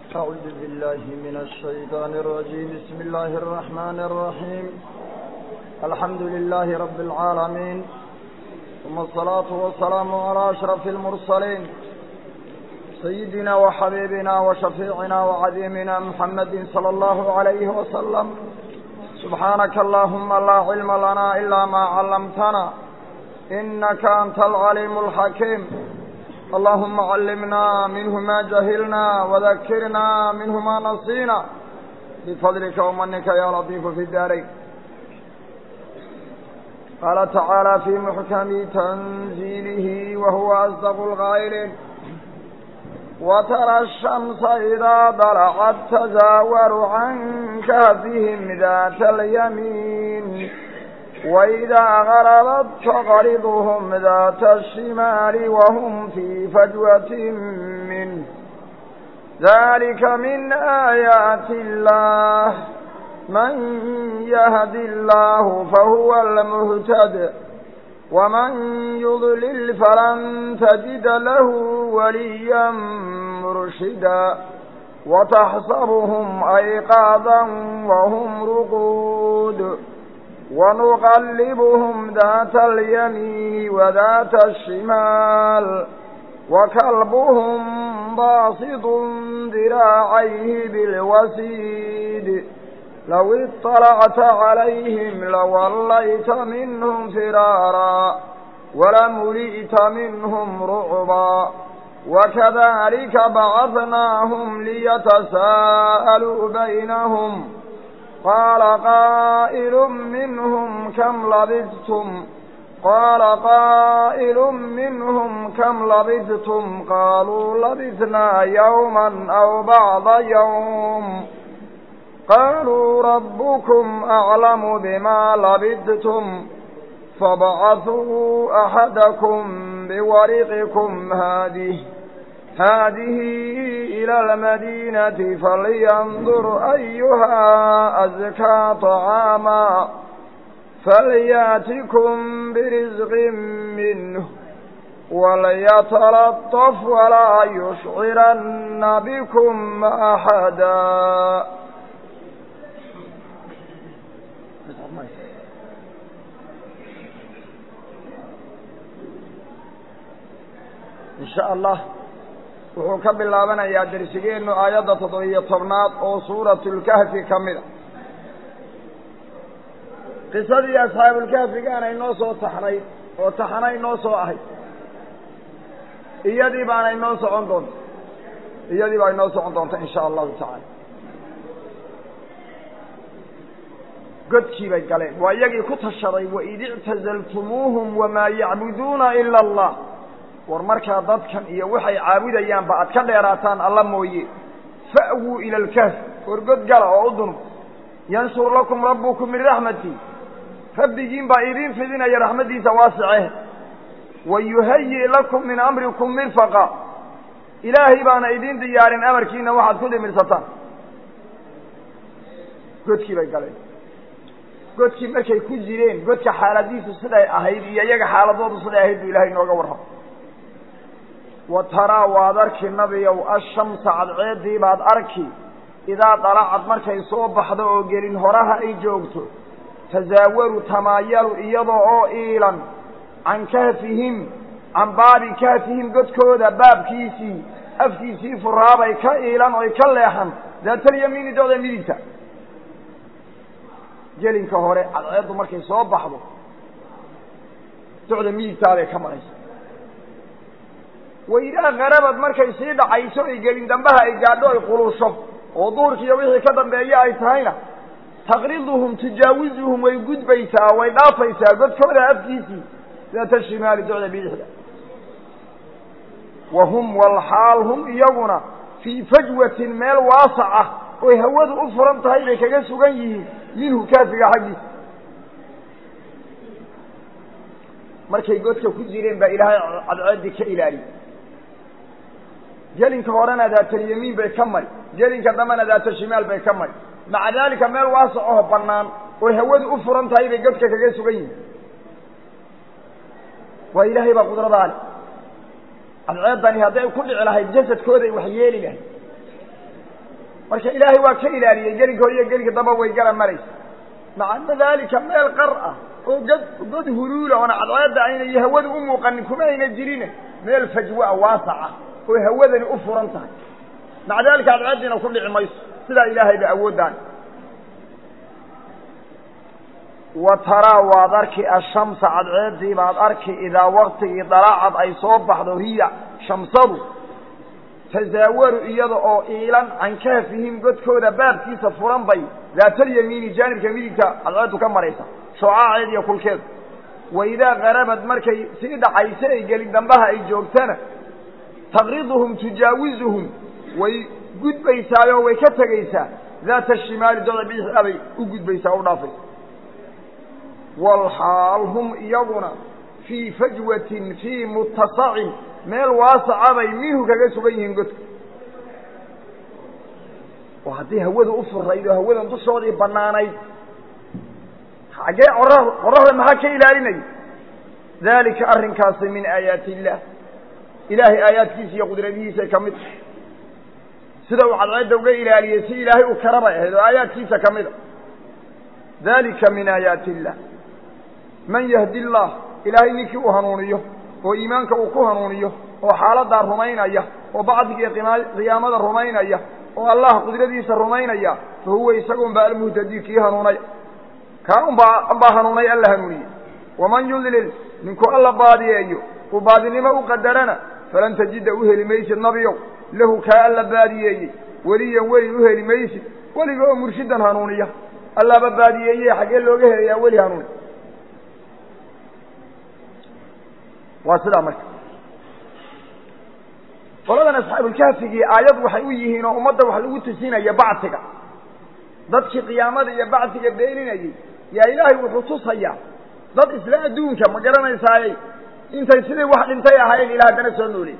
أعوذ بالله من الشيطان الرجيم بسم الله الرحمن الرحيم الحمد لله رب العالمين ثم الصلاة والسلام على أشرف المرسلين سيدنا وحبيبنا وشفيعنا وعظيمنا محمد صلى الله عليه وسلم سبحانك اللهم لا علم لنا إلا ما علمتنا إنك أنت العليم الحكيم اللهم علمنا منه ما جهلنا وذكرنا منه ما نصينا بفضلك ومنك يا لطيف في الدارين قال تعالى في محكم تنزيله وهو أصدق الغائلين وترى الشمس إذا طلعت تزاور عن كهفهم ذات اليمين وإذا غربت تقرضهم ذات الشمال وهم في فجوة منه ذلك من آيات الله من يهد الله فهو المهتد ومن يضلل فلن تجد له وليا مرشدا وتحسبهم أيقاظا وهم رقود ونقلبهم ذات اليمين وذات الشمال وكلبهم باسط ذراعيه بالوسيد لو اطلعت عليهم لوليت منهم فرارا ولملئت منهم رعبا وكذلك بعثناهم ليتساءلوا بينهم قال قائل منهم كم لبثتم قال قائل منهم كم لبثتم قالوا لبثنا يوما أو بعض يوم قالوا ربكم أعلم بما لبثتم فابعثوا أحدكم بورقكم هذه هذه إلى المدينة فلينظر أيها أزكى طعاما فلياتكم برزق منه وليتلطف ولا يشعرن بكم أحدا إن شاء الله wuxuu ka bilaabanayaa dersigeennu aayadda toddobiyo tobnaad oo suuratulkahfi ka mid a qisadii asxaabulkahfigaana inoo soo taxnayd oo taxana inoo soo ahayd iyadii baana inoo socon doonta iyadii baa inoo socon doonta in sha allahu tacaala godkii bay galeen waa iyagii ku tashaday waid ictazaltumuuhum wamaa yacbuduuna ila allah war markaa dadkan iyo waxay caabudayaanba aad ka dheeraataan alla mooye fa'wuu ila alkahf war god gala oo u dunub yansur lakum rabbukum min raxmati rabbigiin baa idiin fidinaya raxmaddiisa waasice wa yuhayi lakum min amrikum mirfaqa ilaahay baana idiin diyaarin amarkiina waxaad ku dhimirsataan godkii bay galeen godkii markay ku jireen godka xaaladiisu siday ahayd iyo iyaga xaaladoodu siday ahayd buu ilahay inooga warramo wa taraa waad arki nabiyow ashamsa cadceeddii baad arki idaa dalacad markay soo baxdo oo gelin horaha ay joogto tasaawaru tamaayalu iyadoo oo iilan can kahfihim can baabi kahfihim godkooda baabkiisii afkiisii furaabay ka iilan oy ka leexan daatalyamiini dooda midigta gelinka hore cadceeddu markay soo baxdo docda midigtaabay ka maraysa waidaa karabad markay sii dhacayso ay gelin dambaha ay gaadho ay qulusho oo duhurkiiyo wixii ka dambeeye ay tahayna taqriduhum tujaawizuhum way gudbaysaa way dhaafaysaa godkooda afkiisii daata shimaali docda bidixda wa hum walxaal hum iyaguna fii fajwatin meel waasac ah oy hawadu u furan tahay bay kaga sugan yihiin minhu kaafiga xaggiisa markay godka ku jireen baa ilaahay cadceeddii ka ilaaliyey gelinka horena daatalyamiin bay ka mari gelinka dambena daata shimaal bay ka mari maca daalika meel waasac oo bannaan oo hawadu u furan tahay bay godka kaga sugan yihiin waa ilaahay baa qudradaa le cadceeddani hadday ku dhici lahayd jasadkooday wax yeeli lahayd marka ilaahay waa ka ilaaliyey gelinka hor iyo gelinka damba way gara maraysa maca dalika meel qar ah oo god god huluula oona cadceedda ayna iyo hawada u muuqanin kuma ayna jirine meel fajwa waasaca oo hawadani u furan tahay maca dalika cadceeddiina ku dhici mayso sidaa ilaahay ba awoodaan wa taraa waad arki ashamsa cadceeddii baad arki idaa waktigii dalaacad ay soo baxdo hiya shamsadu tasaawaru iyada oo iilan can kahfihim godkooda baabkiisa furan bay daatalyamiini jaanibka midigta cadceeddu ka maraysa shocaaceed iyo kulkeed wa idaa qarabad markay sii dhacayso ay gelin dambaha ay joogtana taqriduhum tujaawizuhum way gudbaysaayoo way ka tegaysaa daata shimaali doda bidixdaa bay u gudbaysaa o u dhaafaysa walxaal hum iyaguna fii fajwatin fii mutasacin meel waasaca bay minhu kaga sugan yihiin godka oo haddii hawada u furayd oo hawadan dushoodii bannaanayd xaggee qorra qorraxda maxaa ka ilaalinaya daalika arrinkaasi min aayaati illaah ilaahay aayaadkiisa iyo qudradihiisa ka mid sida uu cadceedda uga ilaaliyey si ilaahay u karabay ahayd oo aayaadkiisa ka mida dalika min aayaati illah man yahdi illaah ilaahay ninkii uu hanuuniyo oo iimaanka uu ku hanuuniyo oo xaaladaa rumaynaya oo bacdiga qiyaamada rumaynaya oo allah qudradiisa rumaynaya fa huwa isaga unbaa almuhtadi kii hanuunay kaa unbaa unbaa hanuunay alla hanuuniye waman yudlil ninkuu alla baadiyeeyo uu baadinimo u qadarana falan tajida u heli maysid nabiyow lahu kaa alla baadiyeeyey weliyan weli u heli maysid weliga oo murshidan hanuuniya allaaba baadiyeeye xaggee looga helayaa weli hanuuni waa sidaa marka qoladan asxaabulkahfigii aayad waxay u yihiin oo ummadda wax lagu tusinaya bacsiga dadkii qiyaamada iyo bacsiga beeninayay yaa ilaahay wuxuu tusayaa dad isla adduunka ma garanaysaaye intay sidii wax dhintay ahaayeen ilah haddana soo nooley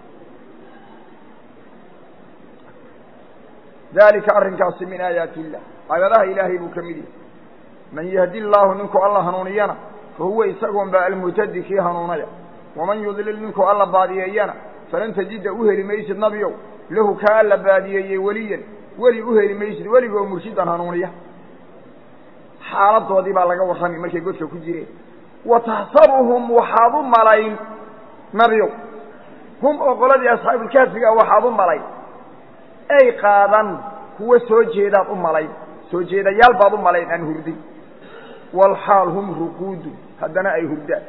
dalika arrinkaasi min aayaati illah aayadaha ilaahay buu ka mid yahay man yahdi illaahu ninkuu alla hanuuniyana fa huwa isagoon baa almuhtadi kii hanuunaya waman yudlil ninkuu alla baadiyeeyana falan tajida u heli maysid nabiyow lahu kaa alla baadiyeeyey weliyan weli u heli maysid weligoo murshidan hanuuniya xaaladoodii baa laga warrami markay godka ku jireen wa taxsabuhum waxaad u malayn nabiyow hum oo qoladii asxaabulkaafiga waxaad u malayn ay qaadan kuwa soo jeedaad u malayn soo jeedayaal baad u malayn aan hurdin walxaal hum ruquudu haddana ay hurdaan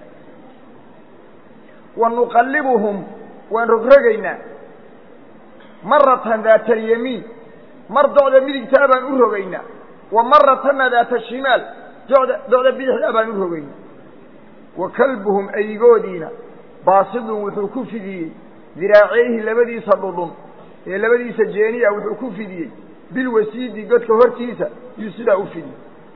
wa nuqallibuhum waan rogrogaynaa maratan daata alyamiin mar docda midigtaa baan u rogaynaa wa maratana daata shimaal doda docda bidixdaa baan u rogaynaa wa kalbuhum aygoodiina baasidun wuxuu ku fidiyey diraaceyhi labadiisa dhudhun ee labadiisa jeeniya wuxuu ku fidiyey bilwasiidi godka hortiisa yuu sidaa u fidiyey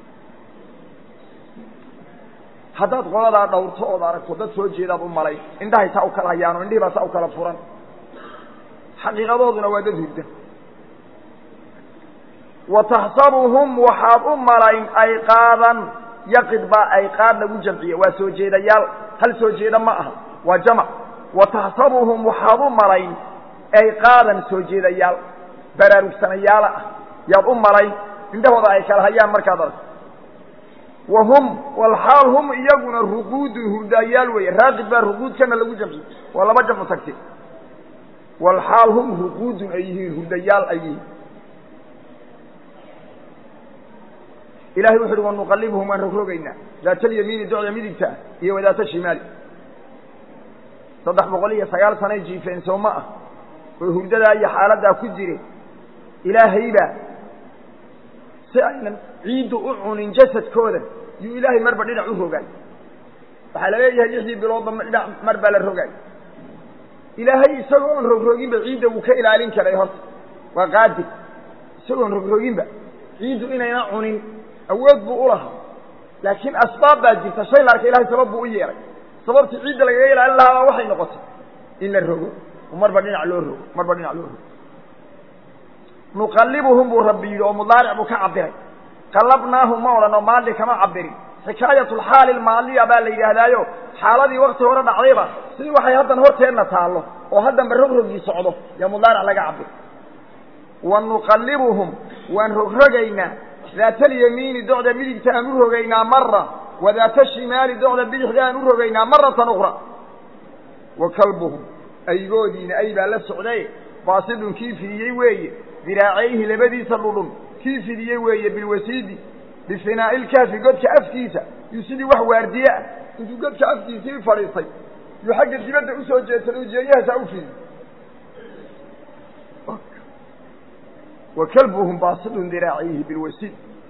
haddaad qoladaa dhawrto ood aragto dad soo jeedaad u malay indhahay saa u kala hayaano indhihii baa saa u kala furan xaqiiqadooduna waa dad hurda wa taxsabuhum waxaad u malayn ayqaadan yaqid baa ayqaad lagu jamciye waa soo jeedayaal hal soo jeeda ma aha waa jamac wa taxsabuhum waxaad u malayn ayqaadan soo jeedayaal baraarugsanayaala ah yaad u malayn indhahooda ay kala hayaan markaad aragto wa hum walxaal hum iyaguna ruquudun hurdaayaal weeye raaqid baa ruquudkana lagu jamciye waa laba jamcu tagte walxaal hum ruquudun ay yihiin hurdayaal ay yihiin ilahay wuxu uhi wanuqalibhum waan rogrogaynaa daata alyamiini docda midigta iyo wadaata shimaali saddex boqol iyo sagaal sanay jiifeen soo ma ah oo hurdadaa iyo xaaladdaa ku jire ilaahaybaa si aynan ciiddu u cunin jasadkooda yuu ilaahay marba dhinac u rogaay waxaa la leeyahay lixdii biloodba dhinac mar baa la rogaay ilaahay isagoo oon rogroginba ciidda wuu ka ilaalin karay horta waa qaadir isagoon rogroginba ciiddu inayna cunin awood buu u lahaa laakiin asbaab baa jirta shay la arka ilahay sabab buu u yeelay sababtii ciidda lagaga ilaalin lahaabaa waxay noqotay in la rogo oo marba dhinac loo rogo marba dhinac loo rogo nuqallibuhum buu rabbi yidhi oo mudaaric buu ka cabiray qallabnaahum ma odhan oo maali kama cabirin xikaayatulxaali lmaaliya baa la yidhaahdaayo xaaladii wakti hore dhacdayba sidii waxay haddan horteenna taallo oo haddanba rogrogii socdo yaa mudaaric laga cabir wa nuqallibuhum waan rogrogaynaa daata alyamiini docda midigta aan u rogaynaa mara wa daata shimaali docda bidixda aan u rogaynaa maratan ukhra wa kalbuhum aygoodiina ay baa la socdaye baasidun kii fidiyey weeye diraacayhi labadiisa dhudhun kii fidiyey weeye bilwasiidi bifinaa'i ilkaafi godka afkiisa yuu sidii wax waardiye ah intuu godka afkiisii fadhiistay yuu xagga dibadda usoo jeedsaday ujeeyahasaa u fidi wa kalbuhum baasidun diraacayhi bilwasiid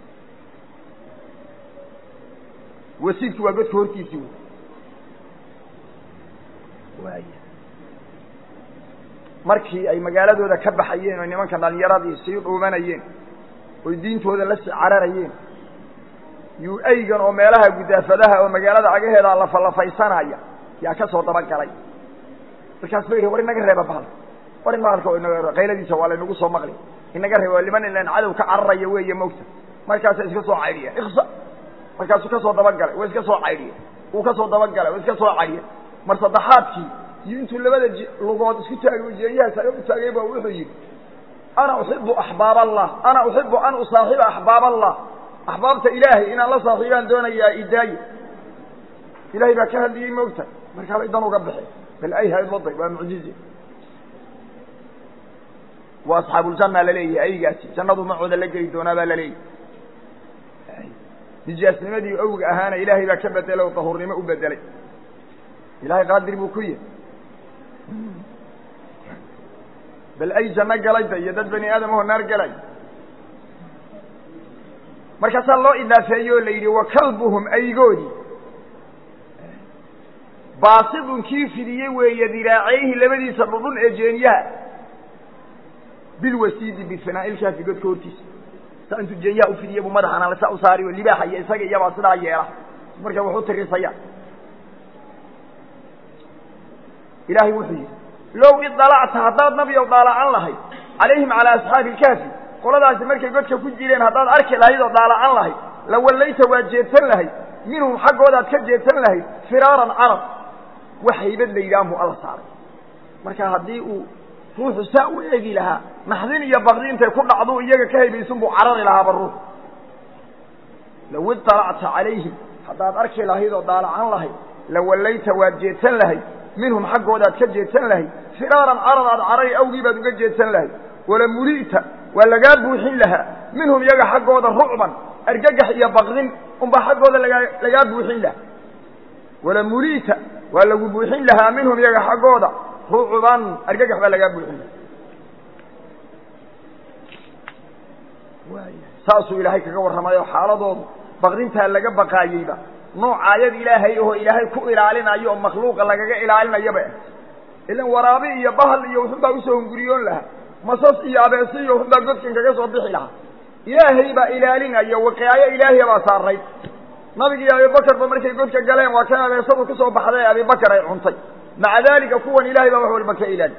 wasiidku waa godka hortiisii wey waay markii ay magaaladooda ka baxayeen oo nimanka dhalinyaradii sii dhuumanayeen oy diintooda la sii cararayeen yuu aygan oo meelaha gudaafadaha oo magaalada cagaheeda lafalafaysanaya yaa ka soo dabagalay markaas ba yidhi war inaga reeba bahal war in bahalka inaga qayladiisa waa laynagu soo maqli inaga reeba liman ilan cadow ka cararaya weeye mogta markaasa iska soo caydhiyeen iksa markaasuu ka soo dabagalay waa iska soo caydhiyeen uu ka soo dabagalay waa iska soo caydhiyeen mar saddexaadkii iyo intuu labada lugood isku taagay ujeeyahaas aga u taagay ba wuxuu yidhi ana uxibu axbaab allah ana uxibu an usaaxiba axbaab allah axbaabta ilaahay inaan la saaxiibaan doonayaa idaaye ilahay baa ka hadliyey moogta markaabay dan uga baxeen bal ay haywaday waa mucjize waa asxaabuuljanna laleeyahay aygaasi jannadu macooda la geli doonaa baa laleeyahay nijaasnimadii owga ahaana ilaahay baa ka bedelay oo dahuurnimo u bedelay ilahay qaadir buu ku yihi bal ay janno galayda iyo dad bani aadam oo naar galay markaasaa loo idaafeeye oo la yidhi wa kalbuhum aygoodii baasidun kii fidiyey weeye diraacayhi labadiisa dhudhun ee jeenyaha bilwasiidi bifinaailkaafi godka hortiisa saa intuu jeenyaha ufidiye buu madaxana saa u saari oo libaaxa iyo isaga iyabaa sidaa yeela marka wax u tirisaya ilaahay wuxuu yidhi low idalacta haddaad nabi ow dhaalacan lahayd calayhim calaa asxaabi ilkaafi qoladaasi markay godka ku jireen haddaad arki lahayd oo dhaalacan lahayd la wallayta waad jeedsan lahayd minhum xaggoodaad ka jeedsan lahayd firaaran carab wax haybad la yidhaah buu alla saaray marka haddii uu ruuxu saa u eegi lahaa naxdin iyo bakdi intay ku dhacdu iyaga ka haybaysun buu carari lahaaba ruux low idalacta calayhim haddaad arki lahayd oo dhaalacan lahayd la wallayta waad jeedsan lahayd minhum xaggoodaad ka jeedsan lahayd firaaran carad aad carari awgii baad uga jeedsan lahayd wala muli'ta waa lagaa buuxin lahaa minhum iyaga xaggooda rucban argagax iyo bakdin unbaa xaggooda lagaa lagaa buuxin lahaa wala muli'ta waa lagu buuxin lahaa minhum iyaga xaggooda rucban argagax baa lagaa buuxin lahaa saasuu ilaahay kaga warramay oo xaaladoodu bakdintaa laga baqaayeyba nooc aayad ilaahay oo ilaahay ku ilaalinayo oo makhluuqa lagaga ilaalinayaba ilan waraabi iyo bahal iyo wuxunbaa usoo hunguriyoon lahaa masas iyo abeesi iyo wuxunbaa godkan kaga soo bixi lahaa ilaahay baa ilaalinaya waqaayo ilaahiya baa saarayd nabigi iyo abibakarba markay godka galeen waa kan abeesadu kasoo baxday ee abibakar ay cuntay maca daalika kuwan ilahay baa wax walba ka ilaali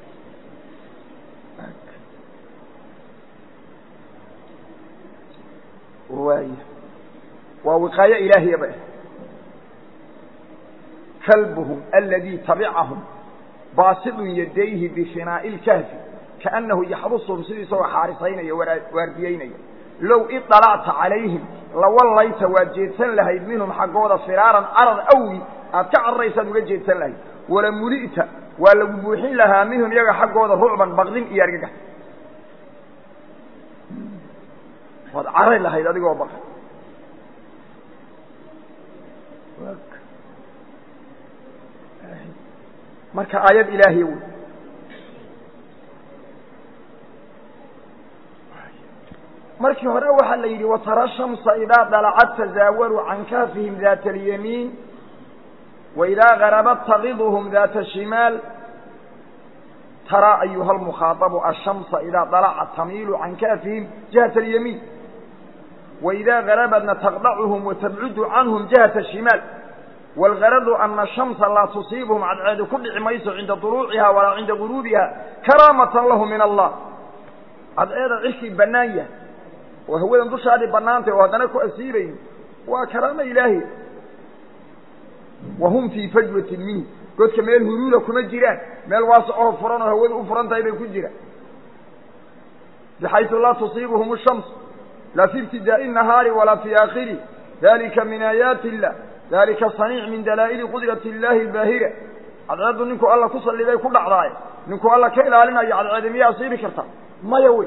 waay waa wiqaayo ilaahiyaba kalbuhum aladii tabicahum baasidun yadayhi bifinaa'i ilkahfi kaannahu yaxrusuhum sidii isagoo xaarisaynaya waardiyeynaya low idalacta calayhim lawallayta waad jeedsan lahayd minhum xaggooda firaaran carad awgi aad ka cararaysaad uga jeedsan lahayd wala muli'ta waa lagu buuxin lahaa minhum iyaga xaggooda rucban baqdin iyo argagax waad carari lahayd adigoo baqay marka aayad ilaahiy wey markii hore waxaa la yidhi watara shamsa idaa dalacad tazaawaru can kaafihim daata alyamiin wa idaa garabat taqiduhum daata ashimaal taraa ayuha lmukhaaabu ashamsa idaa dalacat tamiilu can kaafihim jihata alyamiin wa idaa garabadna taqdacuhum watabcudu canhum jihata ashimaal wاlgaradu ana shamsa laa tusiibhum cadceedu ku dhici mayso cinda duluuciha walaa cinda guruubiha karaamatan lahu min allah cadceeda cirkii bannaan yahay oo hawadan dushaadii bannaantay oo haddana ku asiibayn waa karaamo ilaahi wa hum fii fajwatin minhu godka meel huruuda kuma jiraan meel waasacoho furan oo hawadu u furan tahay bay ku jiraan bxayثu laa tuصiibهm الشhمس laa fi ibtidaaءi النahaari walaa fi aakhirih dalika min aayaati الlah dalika صaنيic min dalaa'ili qudrati الlahi الbaahira cadceeddu ninkuu alla ku saliday ku dhacdaaye ninkuu alla ka ilaalinayo cadceedi miyaa asiibi karta maya wey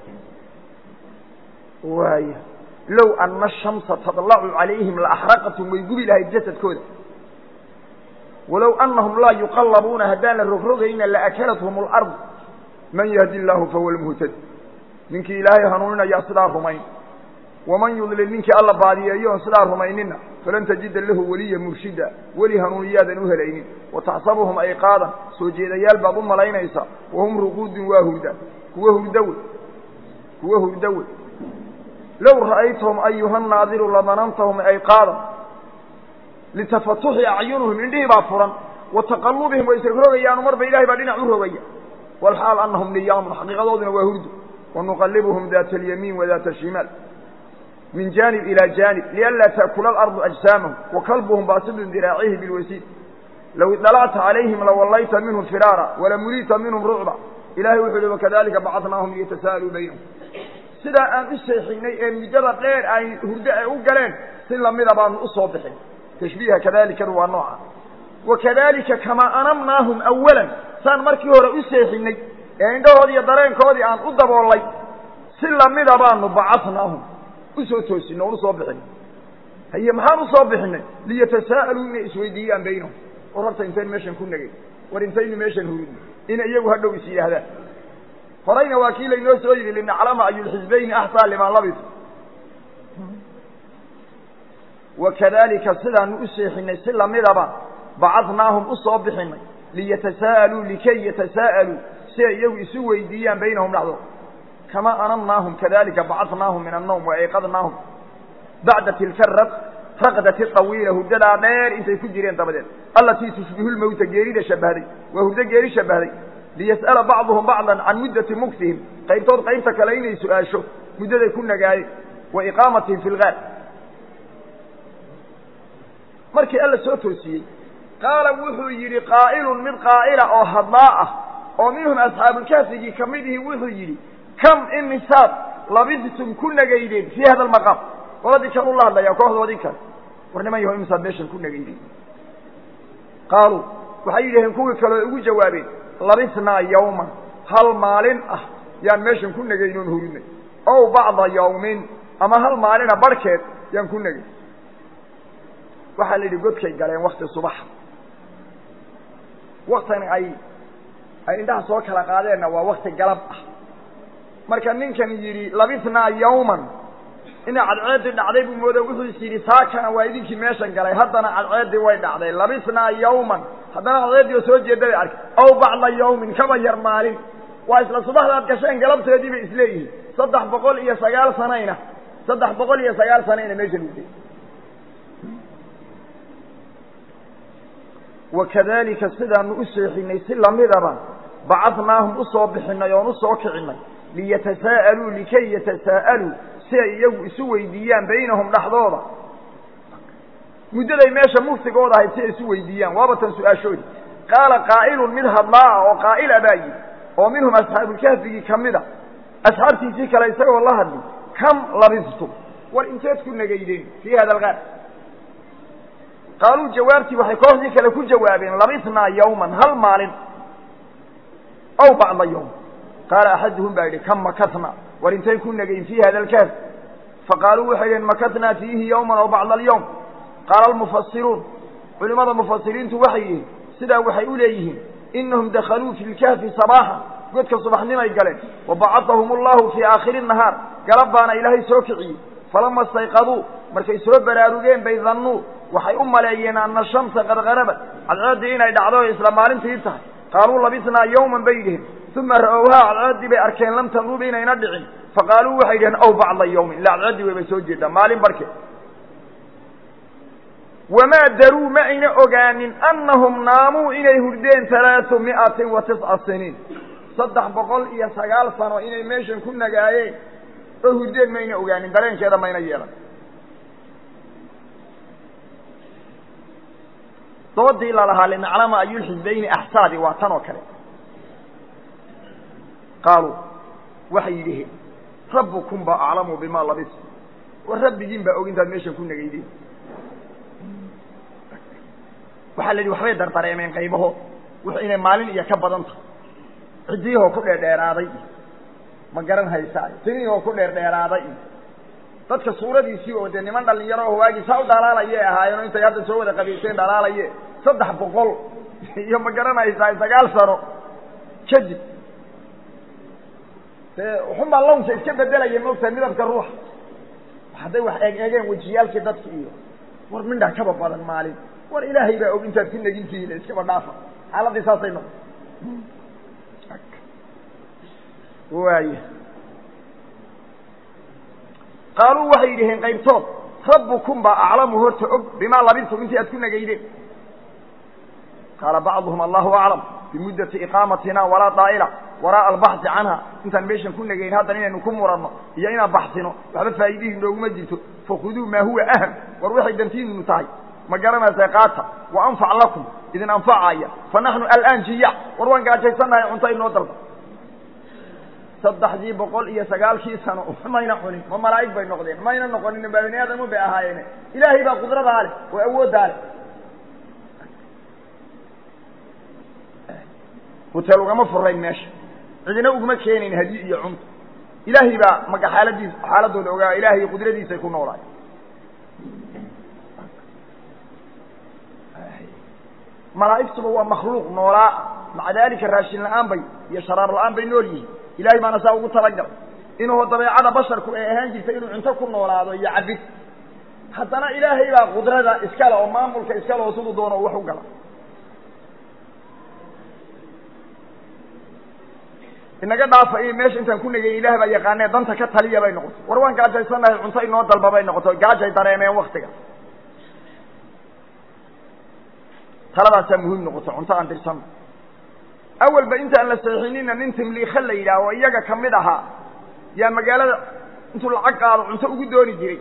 waaya low ana الشhamsa tadlacu calayhim laaxraqatum way gubi lahayd jasadkooda walow anahum laa yuqallabuuna haddaan la rogrogayna laakalathum اlard man yahdi illaahu fahuwa lmuhtadi ninkii ilaahay hanuuninayaa sidaa rumayn waman yudlil ninkii alla baadiyeeyoon sidaa rumaynina falan tajida lahu weliya murshida weli hanuuniyaadan u helaynin wataxsabuhum ayqaadan soo jeedayaal baad u malaynaysaa wahum ruquudun waa hurda kuwa hurdawe kuwa hurdawe low ra'aytahum ayuha naadiru ladanantahum ayqaadan litafatuxi acyunuhum indhihii baa furan wa taqallubihim way isrogayaanu marba ilahay baa dhinac u rogaya walxaal anahum niyaamun xaqiiqadooduna waa hurdu wanuqalibuhum daata alyamiin wa daata ashimaal min janib ilى janib lianlaa taakula alardu ajsaamahum wakalbuhum baasidun diraacihi bilwasiid low idalacta calayhim lawallayta minhum firaara walamuliita minhum rucba ilahay wuxuu uhi wakadalika bacadnaahum liyatasa'aluu baynahum sidaa aan u seexinay ee muddada dheer ay hurdo ay u galeen si lamida baanu usoo bixin tashbiiha kadaalikadu waa nooca wakadalika kamaa anamnaahum awalan saan markii hore u seexinay ee indhahoodii iyo dareenkoodii aan u daboolay si lamida baanu bacadnaahum usoo toosinay oon usoo bixinay haye maxaan usoo bixinay liyatasaa'aluu inay isweydiiyaan baynahum war horta intayn meeshan ku negay war intaynu meeshan hurudno inay iyagu hadhow is yidhaahdaan horayna waa kii laynoo soo yidhi linaclama ayulxisbayni axsaa liman labis wakadalika sidaanu u seexinay si lamidaba bacadnaahum usoo bixinay liyatasaa'aluu likay yatasaa'aluu si ay iyagu isu weydiiyaan baynahum dhexdooda kamaa anamnaahum kadalika bacadnaahum min annawm waayqadnaahum bacda tilka raqdati طawiila hurdadaa dheer intay ku jireen dabadeed alatii tushbihu lmowta geerida shabahday waa hurdo geeri shabahday liyas'ala bacduhum bacdan can muddati muktihim qaybtood qaybta kale inay su-aasho muddaday ku nagaayeen wa iqaamatihim fi lgaar markii alla soo toosiyey qaala wuxuu yidhi qaa'ilun mid qaa'ila oo hadlaa ah oo minhum asxaabulkahfigii ka mid ihi wuxuu yidhi kam imisaad labistum ku nagaydeen fii hada almaqaam qoladii kan ula hadlayaa kooxdoodii kale war niman yaho imisaad meeshan ku nagaydeen qaaluu waxay yidhaheen kuwii kaleo ugu jawaabeen labisnaa yawman hal maalin ah yaan meeshan ku nagayn oon hurinay ow bacda yawmin ama hal maalina barhkeed yaan ku nagay waxaa la yidhi godkay galeen wakti subaxa waktan ay ay indhaha soo kala qaadeenna waa wakti galab ah marka ninkan yidhi labisnaa yawman ina cadceeddii dhacday buu mooda wuxuu is yidhi saakana waa idinkii meeshan galay haddana cadceeddii way dhacday labisnaa yawman haddana cadceeddii oo soo jeeda bay arkay ow bacda yawmin kaba yar maalin waa isla subaxdaad gasheen galabteedii bay isleeyihiin saddex boqol iyo sagaal sanayna saddex boqol iyo sagaal sanayna meeshan uday wakadalika sidaanu u seexinay si lamidaba bacadnaahum usoo bixinay oon usoo kicinay liyatasaa'aluu likay yatasaa'aluu si ay iyagu isu weydiiyaan baynahum dhexdooda muddaday meesha muftigooda ahayd si ay isu weydiiyaan waaba tan su-aashoodi qaala qaa'ilun mid hadlaa oo qaa'ila baa yidhi oo minhum asxaabulkahfigii ka mid a asxaabtiisii kale isagoo la hadli kam labistum war inteed ku nagaydeen fii hada algaar qaaluu jawaabtii waxay kooxdii kale ku jawaabeen labisnaa yawman hal maalin ow bacda yawm qaala axaduhum baa yidhi kam makatna war intayn ku nagayn fii hada alkahf faqaaluu waxay dhaheen makatnaa fiihi yawman ow bacda alyawm qaala almufasiruun culimmada mufasiriintu waxay yihiin sidaa waxay u leeyihiin inahum dakhaluu fi lkahfi sabaaxa godka subaxnimay galeen wabacadahum allahu fii aakhiri nahaar galab baana ilaahay soo kiciyey falama istayqaduu markay soo baraarugeen bay dannuu waxay u maleeyeen ana shamsa qad qarabat cadceeddii inay dhacdo o isla maalintii tahay qaaluu labisnaa yawman bay dhiheen uma ra'owhaa cadceeddii bay arkeen lam tanrub inayna dhicin faqaaluu waxay dhaheen ow bacda yawmin ila cadceeddii waybay soo jeedaa maalin barkeed wamaa daruu ma ayna ogaanin annahum naamuu inay hurdeen talaatu mi'atin wa tisca siniin saddex boqol iyo sagaal sano inay meeshan ku nagaayeen oo hurdeen mayna ogaanin dareenkeeda mayna yeelan doodii lalahaa linaclama ayulxisbayni axsaadi waa tan oo kale qaaluu waxay yidhaheen rabbukum baa aclamu bimaa labis war rabbigiin baa og intaad meeshan ku negaydeen waxaa la yidhi waxbay dardareemeen qaybaho wux inay maalin iyo ka badan tahay ciddiyahoo ku dheerdheeraaday iyo ma garan haysaa tinihoo ku dheerdheeraaday iyo dadka suuradiisii oo dee niman dhalinyaro oo waagii saa u dhalaalayay ahaayeen oo intay hadda soo wada qabiiseen dhalaalaye saddex boqol iyo ma garanaysaa sagaal sano kadib dee uxunbaa lawnka iska bedelaya moogtahay midabka ruuxa hadday wax eeg eegeen wejiyaalkii dadki iyo war mindha kaba badan maalin war ilaahay baa og intaad ku negintihiin iskaba dhaafa xaaladii saasay noqon waaya qaaluu waxay yidhaheen qaybtood rabbukum baa aclamu horta og bimaa labintum intii aad ku negaydeen qaala bacduhum allahu aclam bimuddati iqaamatina walaa daa'ila waraa'a albaxsi canha intaan meeshan ku negayn haddan inaynu ku muranno iyo inaan baxsino waxba faa'iidihii nooguma jirto fakhuduu maa huwa aham war waxay dantiinunu tahay ma garanaysaa qaata wa anfac lakum idin anfacaya fa naxnu alaan jiyac war waan gaajaysannahay cunto inoo dalba saddexdii boqol iyo sagaalkii sano mayna cunin ma malaa'ig bay noqdeen mayna noqonin baa bani aadamu bay ahaayeene ilaahay baa qudradaa leh oo awooddaa leh huteel ugama furayn meesha cidina uguma keenayn hadiy iyo cunto ilaahay baa maka xaaladiis xaaladooda ogaa ilaahay qudradiisay ku noolaay malaa'igtuba waa makhluuq noolaa maca daalika raashin la-aan bay iyo sharaar la-aan bay nool yihiin ilahay baana saa ugu talagalay inuuho dabeecada basharku ay ahaan jirtay inuu cunto ku noolaado iyo cabid haddana ilaahay baa qudrada iskale oo maamulka iskale oo siduu doono wax u gala inaga dhaafa in meesha intaan ku negay ilaah baa yaqaanee danta ka taliya bay noqotay war waan gaajaysannahay cunto inoo dalba bay noqotay gaajay dareemeen waktiga taladaasaa muhiim noqotay cunto aan dirsanno awalba intaan la saxiixinina nin timliika la yidhaah oo iyaga kamid ahaa yaa magaalada intuu lacag qaado cunto ugu dooni jiray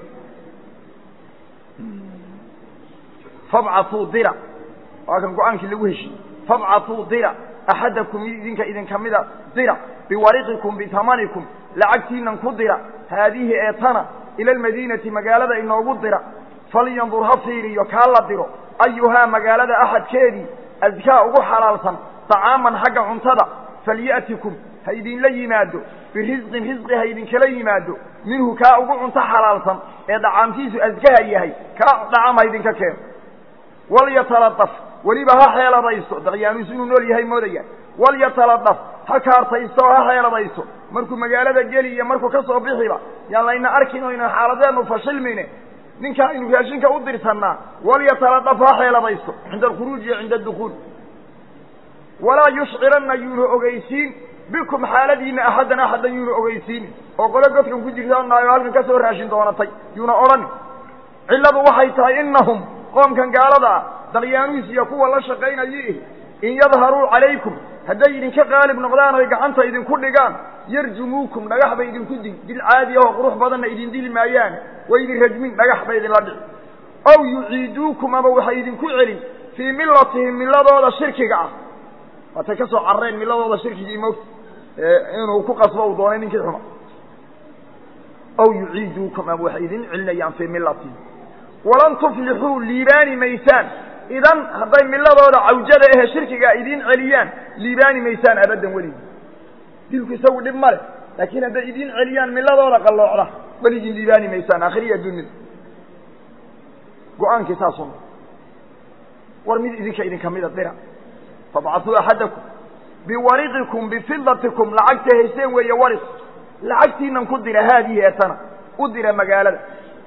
fabcatuu dira waa kan go-aankii lagu heshiiyey fabcatuu dira axadakum idinka idin kamida dira biwariqikum bitamanikum lacagtiinan ku dira haadihi ee tana ila almadiinati magaalada inoogu dira falyandur ha fiiriyo kaa la diro ayuhaa magaalada axadkeedii adkaa ugu xalaalsan طacaaman xagga cuntada falya'tikum ha idinla yimaado birisqin risqi ha idinkala yimaado minhu kaa ugu cunto xalaalsan ee dhacaamtiisu askaha yahay kaa dhacam ha idinka keeno walyataladaf weliba ha xeeladaysto daqyaanuus inuu nool yahay moodaya walyataladaf ha kaartaysto oo ha xeeladaysto markuu magaalada geli iyo markuu ka soo bixiba yaan layna arkin oynan xaaladeenu fashilmine ninkaa aynu raashinka u dirsanaa walyataladaf ha xeeladaysto cinda alkhuruuj iyo cinda addukuul walaa yushciranna yuuna ogeysiin bikum xaaladiina axaddan axaddan yuuna ogeysiin oo qole godkan ku jirtanaayoo halkan ka soo raashin doonatay yuuna odhan cilladu waxay tahay innahum qoomkan gaalada ah dalyaanuus iyo kuwa la shaqaynayi in yadharuu calaykum hadday idinka qaalib noqdaan oy gacanta idinku dhigaan yarjumuukum dhagax bay idinku dil dil caadi ahoo qurux badanna idin dili maayaan way idin rajmin dhagax bay idinla dhici ow yuciiduukum ama waxay idinku celin fii millatihim milladooda shirkiga ah waatay ka soo carreen milladooda shirkigii mogta inuu ku qasbo uu doonay ninkii xuma ow yuciiduukum ama waxay idin celinayaan fii millatihim walan tuflixuu liibaani maysaan idan hadday miladooda cawjada ahe shirkigaa idiin celiyaan liibaani maysaan abaddan weligi dilku isagu dhib ma leh laakiin hadday idiin celiyaan miladooda qalloocda weligii liibaani maysaan akhriya dunida go-aankii saasuna war mid idinka idinka mida dira fabcatuu axadakum biwariqikum bifidatikum lacagta hayseen weeye wariq lacagtiinan ku dira haadihi eetana u dira magaalada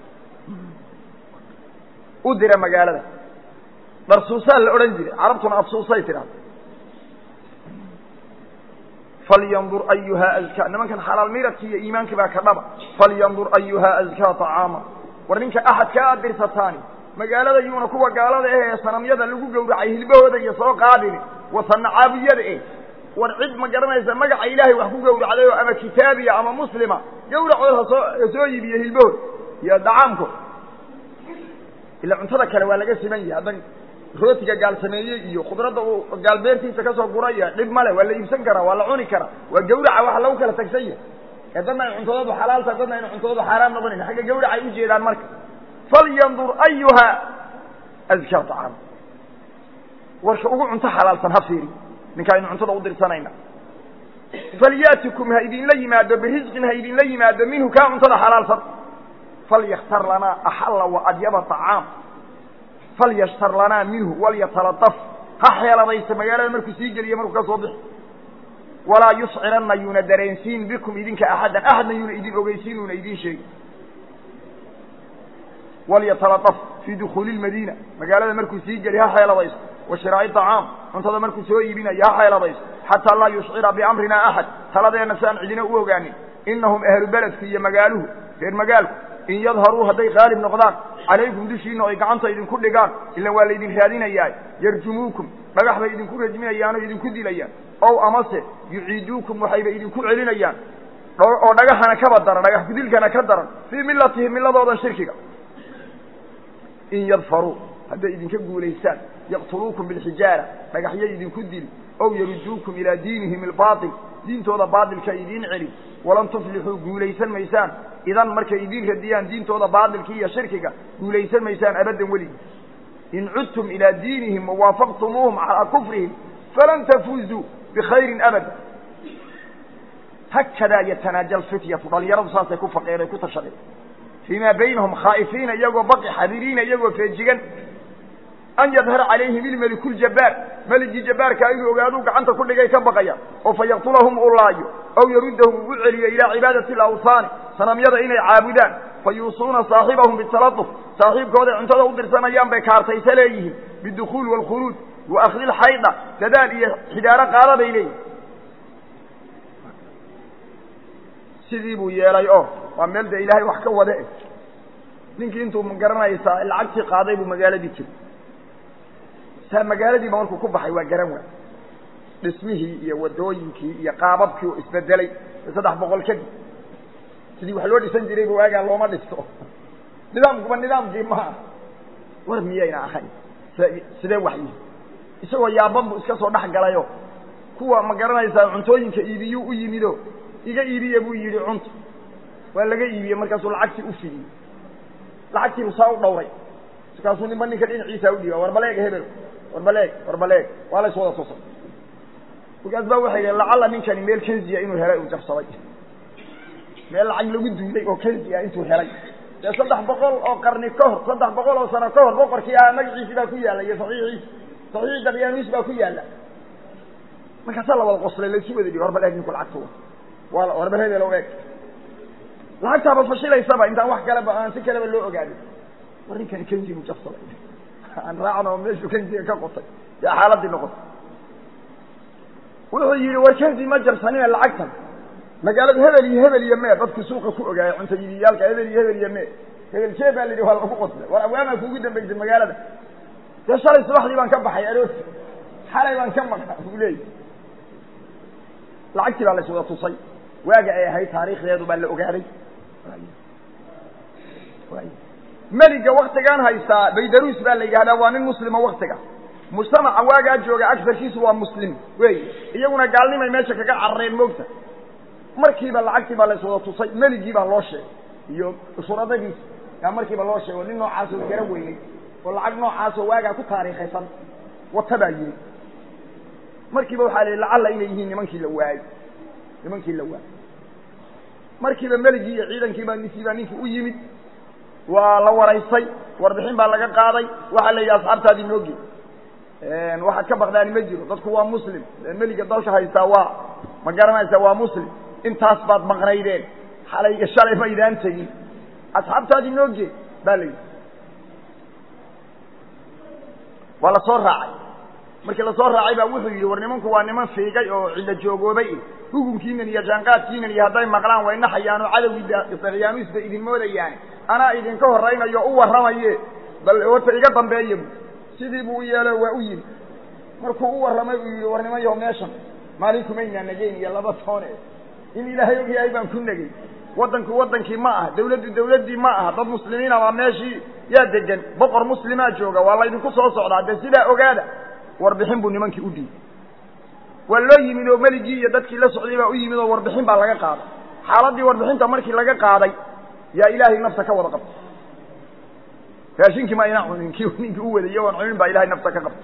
u dira magaalada dharsuusaa la odhan jiray carabtuna absuusay tidhahda falyandur ayuhaa azkaa nimankan xalaal miradki iyo iimaankii baa ka dhaba falyandur ayuhaa azkaa طacaama war ninka axadka aad dirsataani magaalada yuuna kuwa gaalada eh ee sanamyada lagu gowracay hilbahooda iyo soo qaadini wasanacaabiyada eh war cid ma garanaysa magaca ilaahay wax ku gowracday oo ama kitaabiya ama muslima gawracood hasoo hasoo yibiyo hilbahood iyo dacaamkood ila cuntada kale waa laga siman yahay haddan rootiga gaal sameeyey iyo khudradda uu gaal beertiisa kasoo guraya dhib male waa la iibsan karaa waa la cuni karaa waa gawraca waxa lagu kala tagsan yahay ee dadna ay cuntadoodu xalaal tahay dadna ayna cuntadoodu xaaraan noqonayn xagga gawracay u jeedaan marka falyandur ayuha azkaa طacaam warka ugu cunto xalaalsan ha fiiri ninka aynu cuntada u dirsanayna falyatikum ha idinla yimaado birisqin ha idinla yimaado minhu kaa cuntada xalaalsan falykhtar lanaa axalla waadyaba طacaam falyashtar lanaa minhu walyataladaf ha xeeladaysa magaalada markuu sii geliyo markuu ka soo bixi walaa yusciranna yuuna dareensiin bikum idinka axaddan axadna yuuna idin ogeysiin uuna idin sheegi walyataladaf fii dukuuli lmadiina magaalada markuu sii geli ha xeeladayso wa shiraa'i طacaam cuntada markuu soo iibinayo ha xeeladayso xataa laa yushcira biamrina axad taladeenna si aan cidina u ogaanin inahum ahlu beledku iyo magaaluhu reer magaalku in yadharuu hadday qaalib noqdaan calaykum dushiina o ay gacanta idinku dhigaan ilan waa laydin raadinayaa yarjumuukum dhagax bay idinku rajminayaan oo idinku dilayaan ow amase yuciiduukum waxayba idinku celinayaan oo dhagaxana kaba daran dhagax gudilkana ka daran fii milatihim miladoodan shirkiga in yadfaruu hadday idinka guulaystaan yaqtuluukum bilxijaara dhagaxyay idinku dili ow yaruduukum ilaa diinihim albaatil diintooda baatilka idiin celin walan tuflixuu guulaysan maysaan idan markay idiin radiyaan diintooda baatilka iyo shirkiga guulaysan maysaan abaddan weligii in cudtum ilaa diinihim wawaafaqtumuuhum calaa kufrihim falan tafuuzuu bikhayrin abada hakadaa yatanaaja alfityatu dhalinyaradu saasay ku faqeen ay ku tashadeen fii maa baynahum khaa'ifiina iyagoo baqi xadiriina iyagoo feejigan an yadhara calayhim ilmeliku ljabbaar meligii jabbaarkaa inuu ogaaduu gacanta ku dhigay ka baqaya oo fa yaqtulahum uu laayo aw yaruddahum uu u celiyo ilaa cibaadati alawhaani sanamyada inay caabudaan fa yuusuuna saaxibahum bitaladuf saaxiibkooday cuntada u dirsanayaan bay kaartaysa leeyihiin bidukhuul waalkhuruuj wa akhdi lxayda dadaal iyo xidaaro qaada bay leeyihin sidii buu yeelay oo waa meel dee ilaahay wax ka wade ninkii intuu magaranaysaa lacagtii qaaday buu magaaladii jiray saa magaaladiiba markuu ku baxay waa garan waay dhismihii iyo wadooyinkii iyo qaababkii oo isbedelay saddex boqol kadib sidii wax loo dhisan jirayba waagaa looma dhisto nidaamkuba nidaamkii maaha war miyayna ahayn sidee wax yihi isagoo yaaban buu iska soo dhex galayo kuwa ma garanaysaa cuntooyinka iibiyuu u yimido iga iibiye buu yidhi cunta waa laga iibiyey markaasuu lacagtii u fidiyey lacagtiibu saa u dhawray markaasuu ninba ninka dhinaciisa udhiiba war baleeg hebel war baleeg war baleeg waa la iswada tusay markaas baa waxay yihi lacalla ninkani meel kenziya inuu helay uu jabsaday meel lacag lagu duulay oo kenzi ah intuu helay dee saddex boqol oo qarni ka hor saddex boqol oo sano ka hor boqorkii ahaa magaciisi baa ku yaalla iyo saxiixiisi saxiixi daryaaniis baa ku yaalla markaasaa la wada qoslay laisu wada dhihi war bal eeg ninku lacagta waa war bal hebel o eeg lacagtaaba fashilaysaba intaan wax kaleba aan si kaleba loo ogaanin war ninkani kenzi buu jabsaday aan raacno oo meeshuu kenziga ka qotay dee xaaladii noqotay wuxuu yidhi war kenzi ma jabsanina lacagtan magaaladu hebel iyo hebel iyo mee dadku suuqa ku ogaaya cunta yidiyaalka hebel iyo hebel iyo mee hebel jee baa la yidhi waa lagu qoslay war awaamaa kuugu dambaysay magaalada dee shalay subaxdii baan ka baxay aroorti xalay baan ka maqnaa buu leeyahy lacagtii baa la iswada tusay waaga ay ahayd taariikhdeedu baa la ogaaday meliga waktigaan haystaa baydaruus baa la yidhahdaa waa nin muslima waktiga mujtamaca waagaa jooga agarkiisu waa muslim wey iyaguna gaalnimay meesha kaga carareen moogta markiiba lacagtii baa la iswada tusay meligii baa loo sheegay iyo shuradadiisa yaa markiiba loo sheegay oo nin noocaasoo gara weynay oo lacag noocaasoo waagaa ku taariikhaysan wata baa yiri markiiba waxaa la yidhi lacalla inay yihiin nimankii la waayey nimankii la waayey markiiba meligii iyo ciidankiibaa ninkiibaa ninkii u yimid waa la waraysay warbixin baa laga qaaday waxaa la yidhi asxaabtaadii nooge waxaad ka baqdaani ma jiro dadku waa muslim meliga dalka haystaa waa ma garanaysaa waa muslim intaas baad maqnaydeen xalayga shalay maydaan tegin asxaabtaadii nooge baa la yidhi waa la soo raacay markii lasoo raacay baa wuxuu yidhi war nimanku waa niman fiigay oo cidlo joogoobay hukunkiinan iyo jaanqaadkiinan iyo hadday maqlaan way naxayaan oo cadowgii daryaanuus bay idin moodayaan anaa idinka horaynayo u warramaye bal horta iga dambeeya bu sidii buu u yeelo waa u yimi markuu u warramay uu yidhi war niman yaho meeshan maalinkumaynaa nageyn iyo laba toone in ilaahay og yahay baan ku negey waddanku waddankii ma aha dawladdu dawladdii ma aha dad muslimiina baa meeshii yaa degan boqor muslimaa jooga waa laydinku soo socdaa dee sidaa ogaada warbixin buu nimankii u dhiibay waa loo yimid oo meligii iyo dadkii la socday baa u yimid oo warbixin baa laga qaaday xaaladdii warbixinta markii laga qaaday yaa ilaahay nafta ka wada qabtay raashinkii ma ayna cunin ki ninkii u waday iyagoon cunin baa ilahay nafta ka qabtay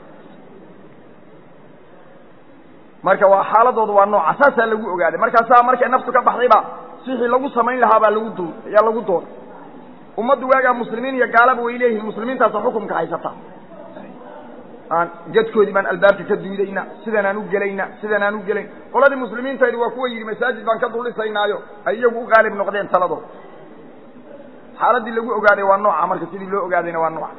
marka waa xaaladoodu waa nooca saasaa lagu ogaaday markaasaa markay naftu ka baxday baa sixii lagu samayn lahaa baa lagu du ayaa lagu doonay ummaddu waagaa muslimiin iyo gaalaba way leeyihiin muslimiintaasa xukumka haysataa aan gadkoodii baan albaabka ka duudayna sidan aan u gelayna sidan aan u gelayn qoladii muslimiintaydi waa kuwa yidhi masaajid baan ka duldhisaynaayo ay iyagu u qaalib noqdeen taladooda xaaladdii lagu ogaaday waa nooca marka sidii loo ogaadayna waa nooca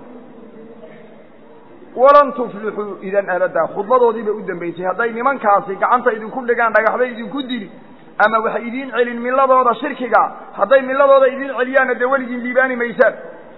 walan tuflixuu idan abadaa khudbadoodii bay u dambaysay hadday nimankaasi gacanta idinku dhigaan dhagaxbay idinku dili ama waxay idiin celin miladooda shirkiga hadday miladooda idiin celiyaanna dee weligiin liibaani maysaan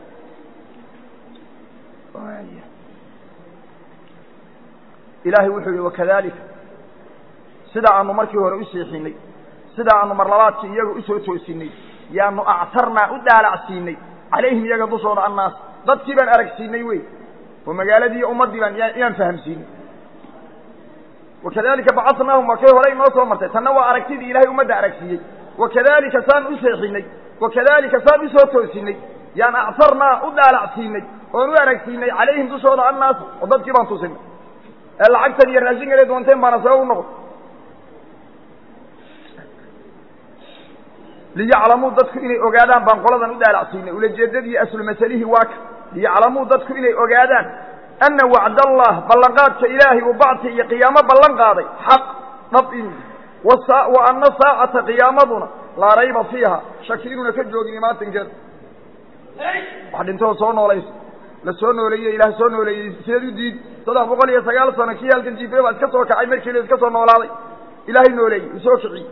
ilaahay wuxuu yihi wakadalika sida aanu markii hore u seexinay sida aanu marlabaadkii iyaga usoo toosinay yaanu actarnaa u daalacsiinay calayhim iyaga dushooda annaas dadkii baan aragsiinay wey oo magaaladii iyo ummaddii baan yaan fahamsiinay wakadalika bacadnaahum waa kay hore inoo soo martay tanna waa aragtidii ilahay ummadda aragsiiyey wakadalika saan u seexinay wakadalika saan usoo toosinay yaan actarnaa u daalacsiinay oon u aragsiinay calayhim dushooda annaas oo dadkii baan tusinay ee lacagtan iyo raashinkaday doonteen baana sabab u noqon liyaclamuu dadku inay ogaadaan baan qoladan u daalacsiinay ulajeedadii aslu masalihii waa ka liyaclamuu dadku inay ogaadaan ana wacdallah ballanqaadka ilaahay uu bacti iyo qiyaamo ballan qaaday xaq dhab in wa ana saacata qiyaamaduna laa rayba fiiha shaki inuuna ka joogin imaatinkeeda wax dhintoo soo noolayso la soo nooleeye ilaah soo nooleeyey sideed u diid saddex boqol iyo sagaal sano kii halkan jiifay baa iska soo kacay markiila iska soo noolaaday ilaahay nooleeyey uu soo kiciyey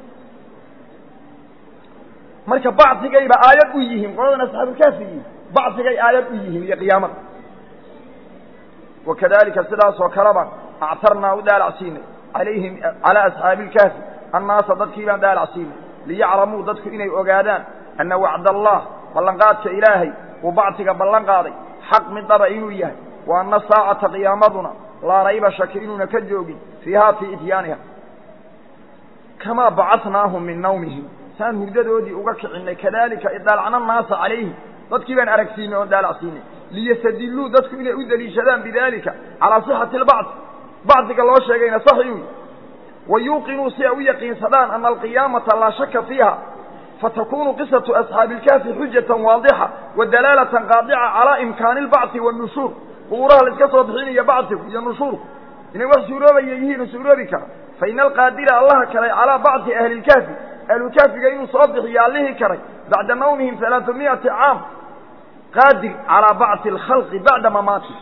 marka bacdigayba aayad u yihiin qoladan asxaabulkaafi yihiin bacdigay aayad u yihiin iyo qiyaamada wakadalika sidaasoo kaleba actarnaa u daalacsiinay calayhim calaa asxaabi ilkaafi annaasa dadkii baan daalacsiinay liyaclamuu dadku inay ogaadaan ana wacd allah ballanqaadka ilaahay uu bacdiga ballan qaaday xaq mid dhaba inuu yahay wa ana saacata qiyaamaduna laa rayba shaki inuuna ka joogin fiiha fii ityaaniha kamaa bacadnaahum min nawmihim saan hurdadoodii uga kicinay kadalika idaalacna naasa calayhim dadkii baan aragsiinay oon daalacsiinay liyastadiluu dadku inay u daliishadaan bidalika calaa sixati albacdi bacdiga loo sheegayna sax inuu wa yuuqinuu si ay u yaqiinsadaan ana alqiyaamata laa shaka fiiha fatakunu qisatu asxaabi ilkaafi xujatan waadixa wa dalaalatan qaadica calaa imkaani albacdi waannushuur qubuuraha la iska soo bixinaya bacdigu iyo nushuurku inay wax suuroobaya yihiin suuroobi kara fa ina alqaadira allaha kalay calaa bacdi ahli lkaafi ahlulkaafiga inuu soo bixiyo allihii karay bacda nawmihim alaaa miati caam qaadir calaa bacdi alkhalqi bacda mamaati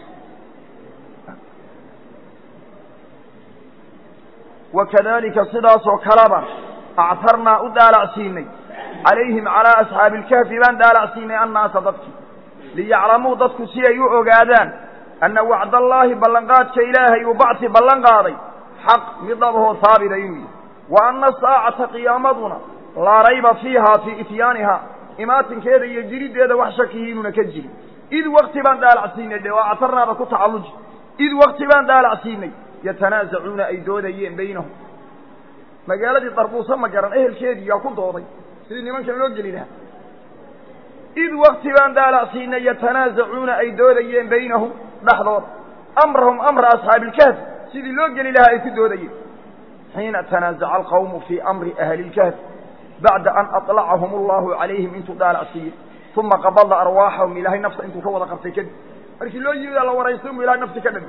wakadalika sidaasoo kaleba actarnaa u daalacsiinay calayhim calaa asxaabi ilkaafi baan daalacsiinay annaasa dadkii liyaclamuu dadku si ay u ogaadaan anna wacdallaahi ballanqaadka ilaahay uu bacdi ballan qaaday xaq mid dhabahoo haabita inuu yahay wa anna saacata qiyaamaduna laa rayba fiiha fii ityaaniha imaatinkeeda iyo jiriddeeda wax shakihi inuuna ka jirin id wakti baan daalacsiinay dhe waa actarnaada ku tacalluji id wakti baan daalacsiinay yatanaasacuuna ay doodayeen baynahum magaaladii darbuusa ma garan ehelkeedii yaa ku dooday sidii nimankan loo geli lahaa id wakti baan daalacsiinay yatanaasacuuna ay doodayeen baynahum dhexdooda amrahum amra asxaabi ilkahfi sidii loo geli lahaa ay ku doodayeen xiina tanaasaca alqawmu fii amri ahli ilkahfi bacda an aطlacahum allahu calayhim intuu daalacsiiyey uma qabada arwaaxahum ilahay nafta intuu ka wada qabtay kadib markii loo yimidaa la waraystay mu ilahay nafti ka dhami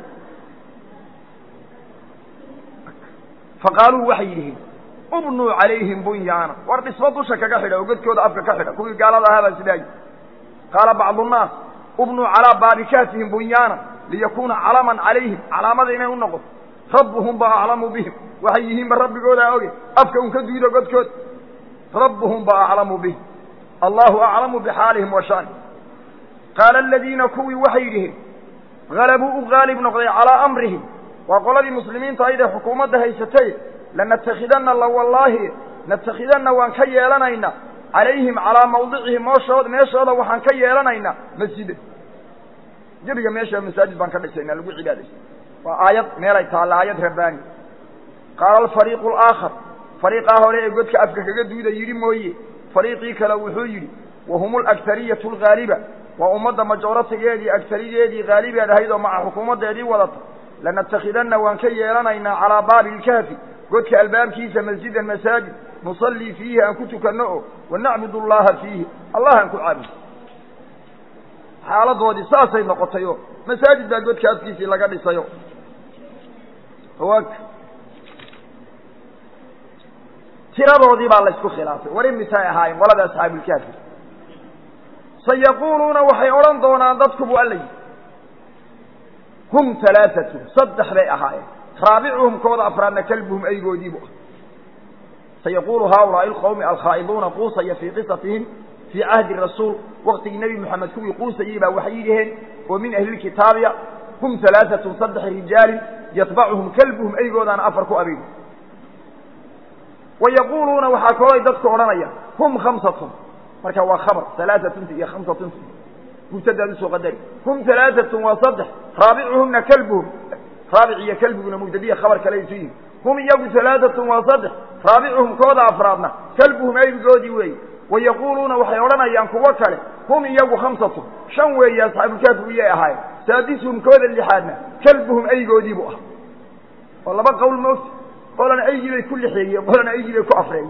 faqaaluu waxay yidhihiin ubnuu calayhim bunyaana war dhismo dusha kaga xidha oo godkooda afka ka xidha kuwii gaalada ahaa baa sidaa yii qaala bacdu nnaas ubnuu calaa baabi kaafihim bunyaana liyakuuna calaman calayhim calaamada inay u noqoto rabbuhum ba aclamu bihim waxay yihiinba rabbigoodaa oge afka un ka duudo godkooda rabbuhum ba aclamu bihim allahu aclamu bixaalihim wa shaani qaala aladiina kuwii waxay yidhihiin halabuu u qaalib noqday calaa amrihim waa qoladii muslimiinta ayday xukuumadda haysatay lanatakidanna la wallaahi natakhidanna waan ka yeelanaynaa calayhim calaa mawdicihim mooshooda meeshooda waxaan ka yeelanaynaa masjida gebiga meesha masaajid baan ka dhisaynaa lagu cibaadaysa waa aayad meelay taalla aayad rabbaani qaala alfariiqu alaakhar fariiqaa hore ee godka afka kaga duuda yidhi mooye fariiqii kale wuxuu yidhi wahum alagariyatu alghaaliba waa ummadda majoratigeedii agarigeedii haalibeed ahayd oo maca xukuumaddeedii wadata lanattakhidanna waan ka yeelanaynaa calaa baabi ilkaafi godka albaabkiisa masjidan masaajid nusallii fiihi aan ku tukanno o wanacbud allaha fiihi allah aan ku caabudo xaaladoodii saasay noqotay oo masaajid baa godka afkiisii laga dhisayo tiradoodii baa laysku khilaafay war imisay ahaayeen qolada asxaabuulkaafi sayaquuluuna waxay odhan doonaan dadku buu alla yidhi hum alaaatun saddex bay ahaayeen raabicuhum kooda afraadna kalbuhum aygoodiibu ah sayaquulu haaulaai alqawmi alkhaa'iduuna quusaya fii qisatihim fii cahdi rasuul waktigii nebi moxamed kuwii quusayey baa waxay yidhaheen oo min ahlilkitaabiya hum alaaatun saddex rijaalin yatbacuhum kalbuhum aygoodaana afar ku abeeg wayaquuluuna waxaa kalooy dadku odhanaya hum khamsatun marka waa khabar alaatunta iyo khamsatunta mubtadaad usoo qadari hum alaaatun waa saddex raabicuhumna kalbuhum raabic iyo kalbiguna mubtadiya khabar kale isu yihi hum iyagu alaaatun waa saddex raabicuhum kooda afraadna kalbuhum aybigoodii weeye wayaquuluuna waxay odhanayaan kuwo kale hum iyagu khamsatun shan weeye asxaabulkaafi iyay ahaayeen saadisuhum kooda lixaadna kalbuhum aygoodiibu ah oo laba qowl moogta qolana aygii bay ku lixeeyeen qolana aygii bay ku afreeyeen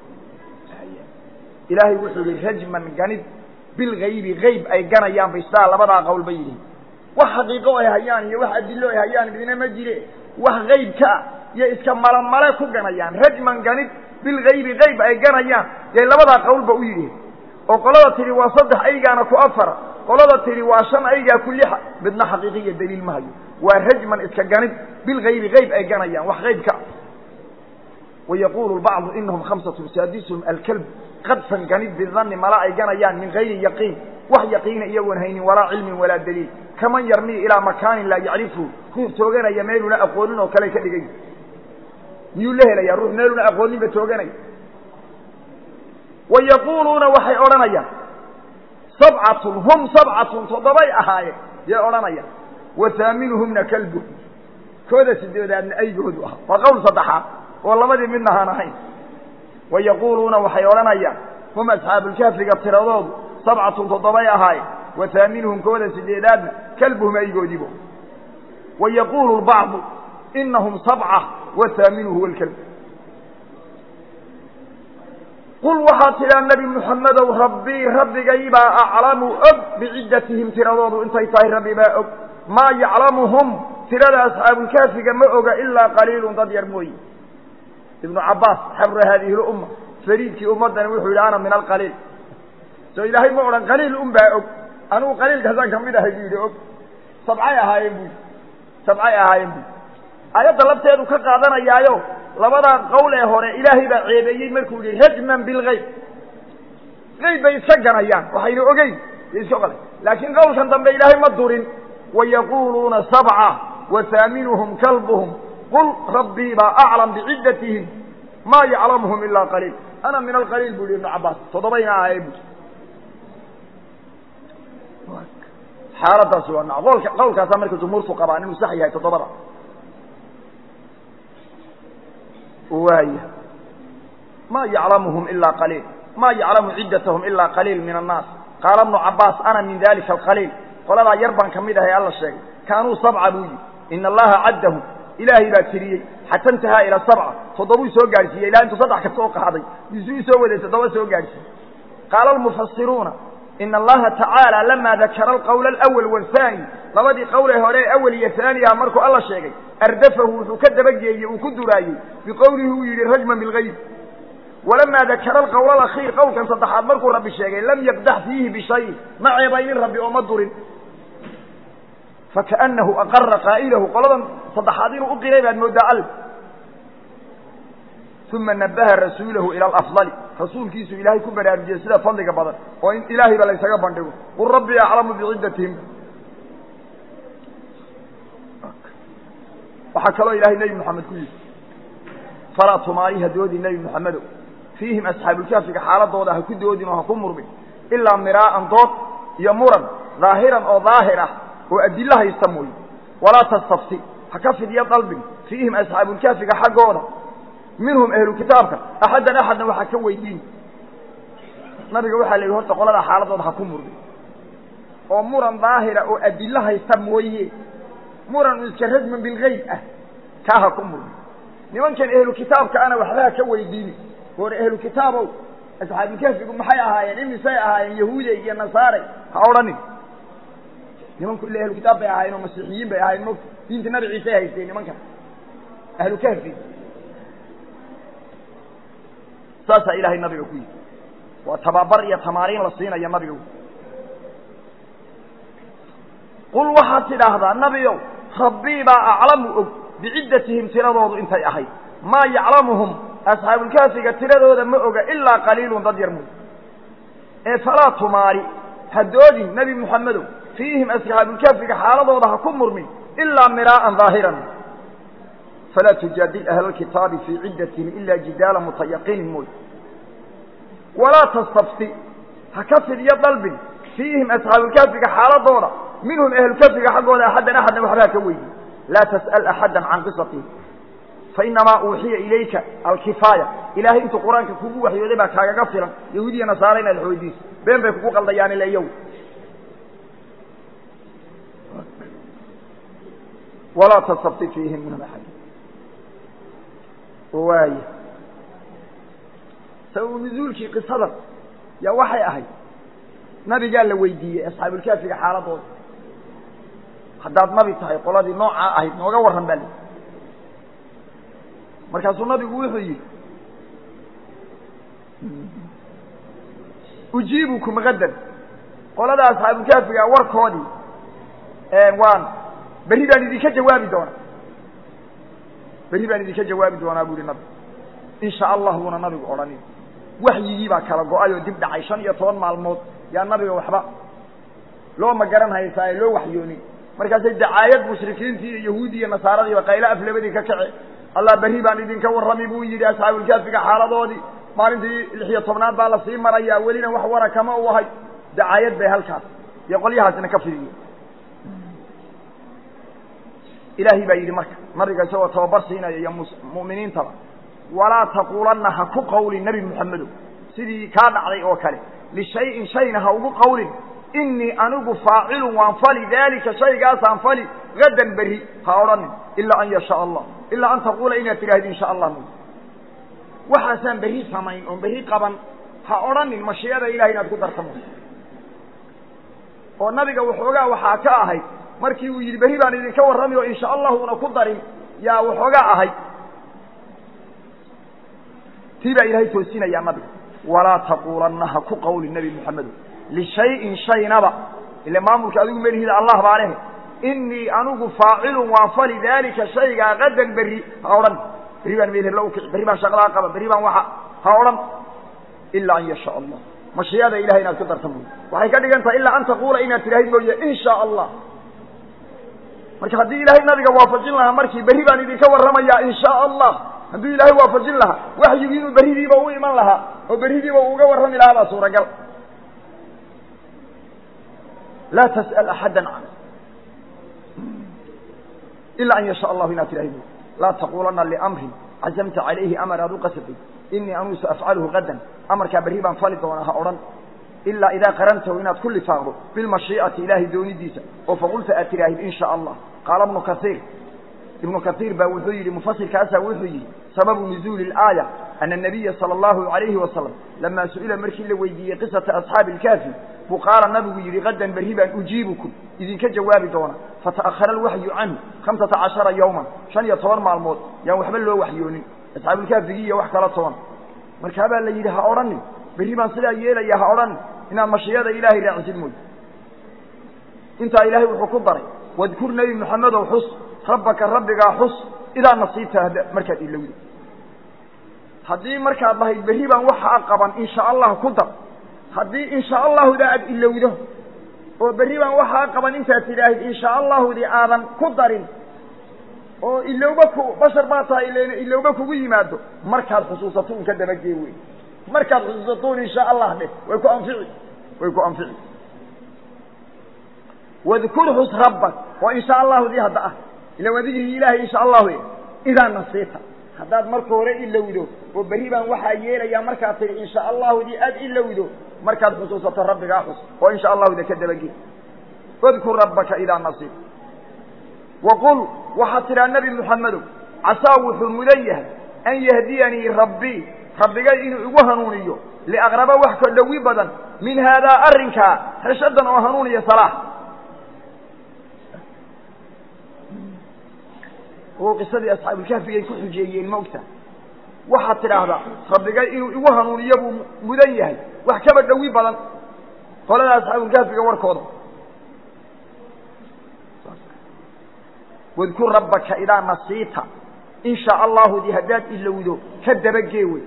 ilaahay wuxuu yihi rajman ganid bilgaybi gayb ay ganayaan bay sidaa labadaa qowl ba yidhi wax xaqiiqo ay hayaan iyo wax adilo ay hayaan midna ma jire wax gaybka ah iyo iska malamale ku ganayaan rajman ganid bilgaybi gayb ay ganayaan yay labadaa qowlba u yidhi oo qolada tidhi waa saddex aygaana ku afara qolada tidhi waa shan aygaa ku lixa midna xaqiiqiya daliil ma hayo waa rajman iska ganid bilgaybi gayb ay ganayaan wax gaybka ah wayaquulu bacdu inahum khamsatun saadisuhum alkalb qadfan ganid bidanni mala ay ganayaan min gayri yaqiin wax yaqiina iyagoon haynin walaa cilmin walaa daliil kaman yarmii ilaa makaanin laa yacrifu ruux tooganaya meeluna aqoonin oo kale ka dhigay miyuu la helayaa ruux meeluna aqooninba tooganaya wayaquuluuna waxay odhanayaan sabcatun hum sabcatun toddobay ahaayeen yay odhanayaan wa haaminuhumna kalbu kooda sideedaadna aygoodu ah waa qowl saddexaad oo labadii midna haan ahayn wayaquuluuna waxay odhanayaan hum asxaabulkaafiga tiradoodu sabcatun toddobay ahaayeen wa haaminuhum kooda sideedaadna kalbuhum aygoodiibo wayaquulu lbacdu inahum sabca wa haaminuhu walkalb qul waxaad tidhaa nebi muxammedow rabbii rabbigaybaa aclamu og biciddatihim tiradoodu intay tahay rabbi baa og maa yaclamuhum tirada asxaabulkaafiga ma oga ilaa qaliilun dad yar mooye ibnu cabbaas xabra haadihi lumma fariidkii ummaddani wuxuu yidhi ana min alqaliil soo ilaahay ma odhan qaliil un baa og anugu qaliilkaasaan ka mid ahay buu yidhi og sabcay ahaayeen bu yidhi sabcay ahaayeen bu aayadda lafteedu ka qaadanayaayo labadaa qowl ee hore ilaahay baa ceebeeyey markuu yihi rajman bilgayb gayb bay iska ganayaan waxayna ogeyn iska qala laakiin qowlkan dambe ilaahay ma durin wayaquuluuna sabca wa haaminuhum kalbuhum qul rabbii baa aclam biciddatihim maa yaclamuhum ilaa qaliil ana min alqaliil bu yihi ibnu cabbaas toddobayna ahaye bu xaaladaasi waa na qolka qowlkaasaa marka jumhuurtu qabaan inuu sax yahay toddobada waaya ma yaclamuhum ilaa qaliil ma yaclamu ciddatahum ilaa qaliil min annaas qaala ibnu cabbaas ana min dalika alqaliil qoladaa yar baan ka mid ahay alla sheegay kaanuu sabca buu yihi ina allaha caddahum ilaahay baa tiriyey xata intahaa ila sabca toddobuu soo gaadhsiiyey ilaa intuu saddex ka soo qaaday bisuu soo waday toddoba soo gaadhsiiyey qaala almufasiruuna ina allaha tacaala lamaa dakara alqowla alawal wathani labadii qowlee hore ee awal iyo haaniha markuu alla sheegay ardafahu wuxuu ka dabageeyey uu ku duraayey biqowlihi uu yidhi rajman bilgayb walamaa dakara alqowla alakhiir qowlkan saddexaad markuu rabbi sheegay lam yabdax fiihi bishayin ma ceebaynin rabbi oo ma durin fakaanahu aqara qaa'ilahu qoladan saddexaad inuu u qiray baad mooddaa al uma nabaha rasuulahu ila alafdali rasuulkiisu ilaahay ku baraarujiyey sida fadliga badan oo in ilaahayba laysaga bandhigo qul rabbii aclamu biciddatihim waxaa kaloo ilaahay nebi moxamed ku yidhi falaa tumaari ha doodin nebi moxamedow fiihim asxaabulkaafiga xaaladooda ha ku doodin oo ha ku murmin ilaa miraa'an dood iyo muran daahiran oo daahir ah oo adilo haysta mooye walaa tastafti ha ka fidyo dalbin fiihim asxaabulkaafiga xaggooda minhum ahlu kitaabka axaddan axadna waxaa ka weydiin nabiga waxaa la yidhi horta qolada xaaladooda ha ku murmi oo muran daahira oo adilo haysta mooye muran iska rajman bilgeyb ah kaa ha ku murmi nimankan ahlu kitaabka ana waxba ha ka weydiini hore ahlu kitaabow asxaabulkahfigu maxay ahaayeen imisay ahaayeen yahuuday iyo nasaare ha odhanin nimanku illa ahlu kitaab bay ahaayeen oo masiixiyiin bay ahaayeen mota diinta nabi ciisay haysteen nimankan ahlu kahfi saasaa ilaahay nabiga ku yidhi waa tababar iyo tamaariin la siinaya nabiga qul waxaad tidhaahdaa nabiow rabbii baa aclamu og biciddatihim tiradoodu intay ahayd maa yaclamuhum asxaabulkaafiga tiradooda ma oga ilaa qaliilun dad yar mooy ee falaa tumaari ha doodin nebi moxamedow fiihim asxaabulkaafiga xaaladooda ha ku murmin ilaa miraa'an daahiran falaa tujaadil ahla alkitaabi fii ciddatihim ilaa jidaala mutayaqinin mooy walaa tastafti ha ka fidyo dalbin fiihim asxaabulkaafiga xaaladooda minhum ahlukaafiga xaggooda axaddan axadna waxba ha ka weydi laa tas'al axaddan can qisatihim fainamaa uuxiya ilayka alkifaaya ilaahay intuu qur-aanka kugu waxyooday baa kaagaga filan yahuudiya nasaare inaad xoodiiso been bay kugu qaldayaan ila iyagu walaa tastafti fiihim minhum axad waaya sababu nuzuulkii qisadan yaa waxay ahayd nabigaa la weydiiyey asxaabulkaafiga xaaladooda haddaad nabi tahay qoladii noocaa ahayd nooga warran baa li markaasuu nabigu wuxuu yidhi ujiibukum gadan qolada asxaabulkaafiga warkoodii waan berri baan idinka jawaabi doonaa berri baan idinka jawaabi doonaa bu ihi nabigu insha allah buuna nabigu odhanin waxyigii baa kala go-ay oo dib dhacay shan iyo toban maalmood yaa nabiga waxba loo ma garan haysaaye loo waxyoonin markaasay dacaayad mushrikiintii iyo yahuudi iyo nasaaradiiba qaylo af labadii ka kace allah berri baan idinka warrami buu yidhi asxaabulkaafiga xaaladoodii maalintii lix iyo tobnaad baa lasii marayaa welina wax wara kama u ahay dacaayad bay halkaas iyo qolyahaasina ka fidiye ilaahay baa yidhi marka nabiga isagoo tababar siinaya iyo mu'miniintaba walaa taquulanna ha ku qawlin nebi moxamedow sidii kaa dhacday oo kale lishayin shayna ha ugu qawlin inii anigu faacilun waan fali daalika shaygaasaan fali gadan berri ha odhanin ilaa an yashaa allah ilaa an taquula inaad tidhaahdi insha allah mooy waxaasaan berri samayn oon berri qaban ha odhanin mashiicada ilahay inaad ku dartamo oo nabiga waxoogaa waxaa ka ahayd markii uu yidhi berri baan idinka warrami oo insha allahu una ku darin yaa waxoogaa ahayd tii baa ilaahay toosinayaa nabiga walaa taquulanna ha ku qawli nebi moxamedo lishayin shaynaba ile maamulka adigu melihida allah baa lehe inii anigu faacilun waan fali daalika shaygaa gadan berri ha odhan berri baan meel hebla ukici berri baan shaqadaa qaba berri baan waxa ha odhan ilaa an yashaa allah mashiicada ilahay inaad ku darta mooye waxay ka dhigan tahay ilaa an taquula inaad tidhaahid mooye in shaa allah marka haddii ilaahay nabiga waafajin lahaa markii berri baan idinka warramayaa in shaa allah hadduu ilaahay waafajin lahaa waxyigii inuu berridiiba u iman lahaa oo berridiiba uu uga warrami lahaa baa suuragal laa tas'al axadda can ilaa an yashaa allahu inaad tidhaahid mooye laa taquulanna liamrin cazamta calayhi amar aad u qasabtay inii anuu saafcaluhu gadan amarkaa berri baan fali doonaa ha odhan ilaa idaa qarantahu inaad ku lifaaqdo bilmashiicati ilaahay doonidiisa oo faqulta aad tidhaahid in shaa allah qaala ibnu kaiir ibnu kaiir baa wuxuu yidhi mufasirkaasaa wuxuu yidhi sababu nuzuuli اlaaya ana nabiya sala allahu alayhi wasalam lamaa su'ila markii la weydiiyey qisata asxaabi ilkaafi buu qaala nabigu yidhi gadan berri baan ujiibukum idinka jawaabi doona fata'ahara alwaxyu canhu hamsata cashara yowman shan iyo toban maalmood yaan waxba loo waxyoonin asxaabulkaafigii iyo wax kala toban markaabaa la yidhi ha odhanin berri baan sidaa yeelaya ha odhanin inaad mashiyada ilaahay raacisid mooy intaa ilaahay wuxuu ku daray wadkur nebi moxamedow xus rabbaka rabbigaa xus idaa nasiibta markaad ilowda haddii markaad dhahayd berri baan waxaa qaban insha allah ku dar haddii insha allahuda aad ilowdo oo berri baan waxaa qaban intaad tidhaahid insha allahudi aadan ku darin oo ilowba ku bashar baa tahay ilen ilowba kugu yimaado markaad xusuusato un ka dabagee wey markaad xusuusatoon insha allah dheh way ku anfici way ku anfici wadkur xus rabbak oo insha allahu dii hadda ah ila waa digrigii ilahay insha allahu idaa nasiita haddaad marka hore ilowdo oo berri baan waxaa yeelayaa markaad tidhi insha allahudii aad ilowdo markaad xusuusato rabbigaa xus oo insha allahuda ka dabagey wadkur rabbaka idaa nasiib waqul waxaad tidhaa nebi muxamedow casaa wuxuu mudan yahay an yahdiyanii rabbii rabbigay inuu igu hanuuniyo liaqraba wax ka dhowi badan min haadaa arrinkaa reshadan oo hanuuniya salaax oo qisadii asxaabulkahfigay ku xujeeyeen maogta waxaad tidhaahdaa rabbigay inuu igu hanuuniyo buu mudan yahay wax kaba dhowi badan qolada asxaabulkahfiga warkooda wadkur rabbaka idaa nasiita in shaa allahudi haddaad ilowdo ka dabagee wey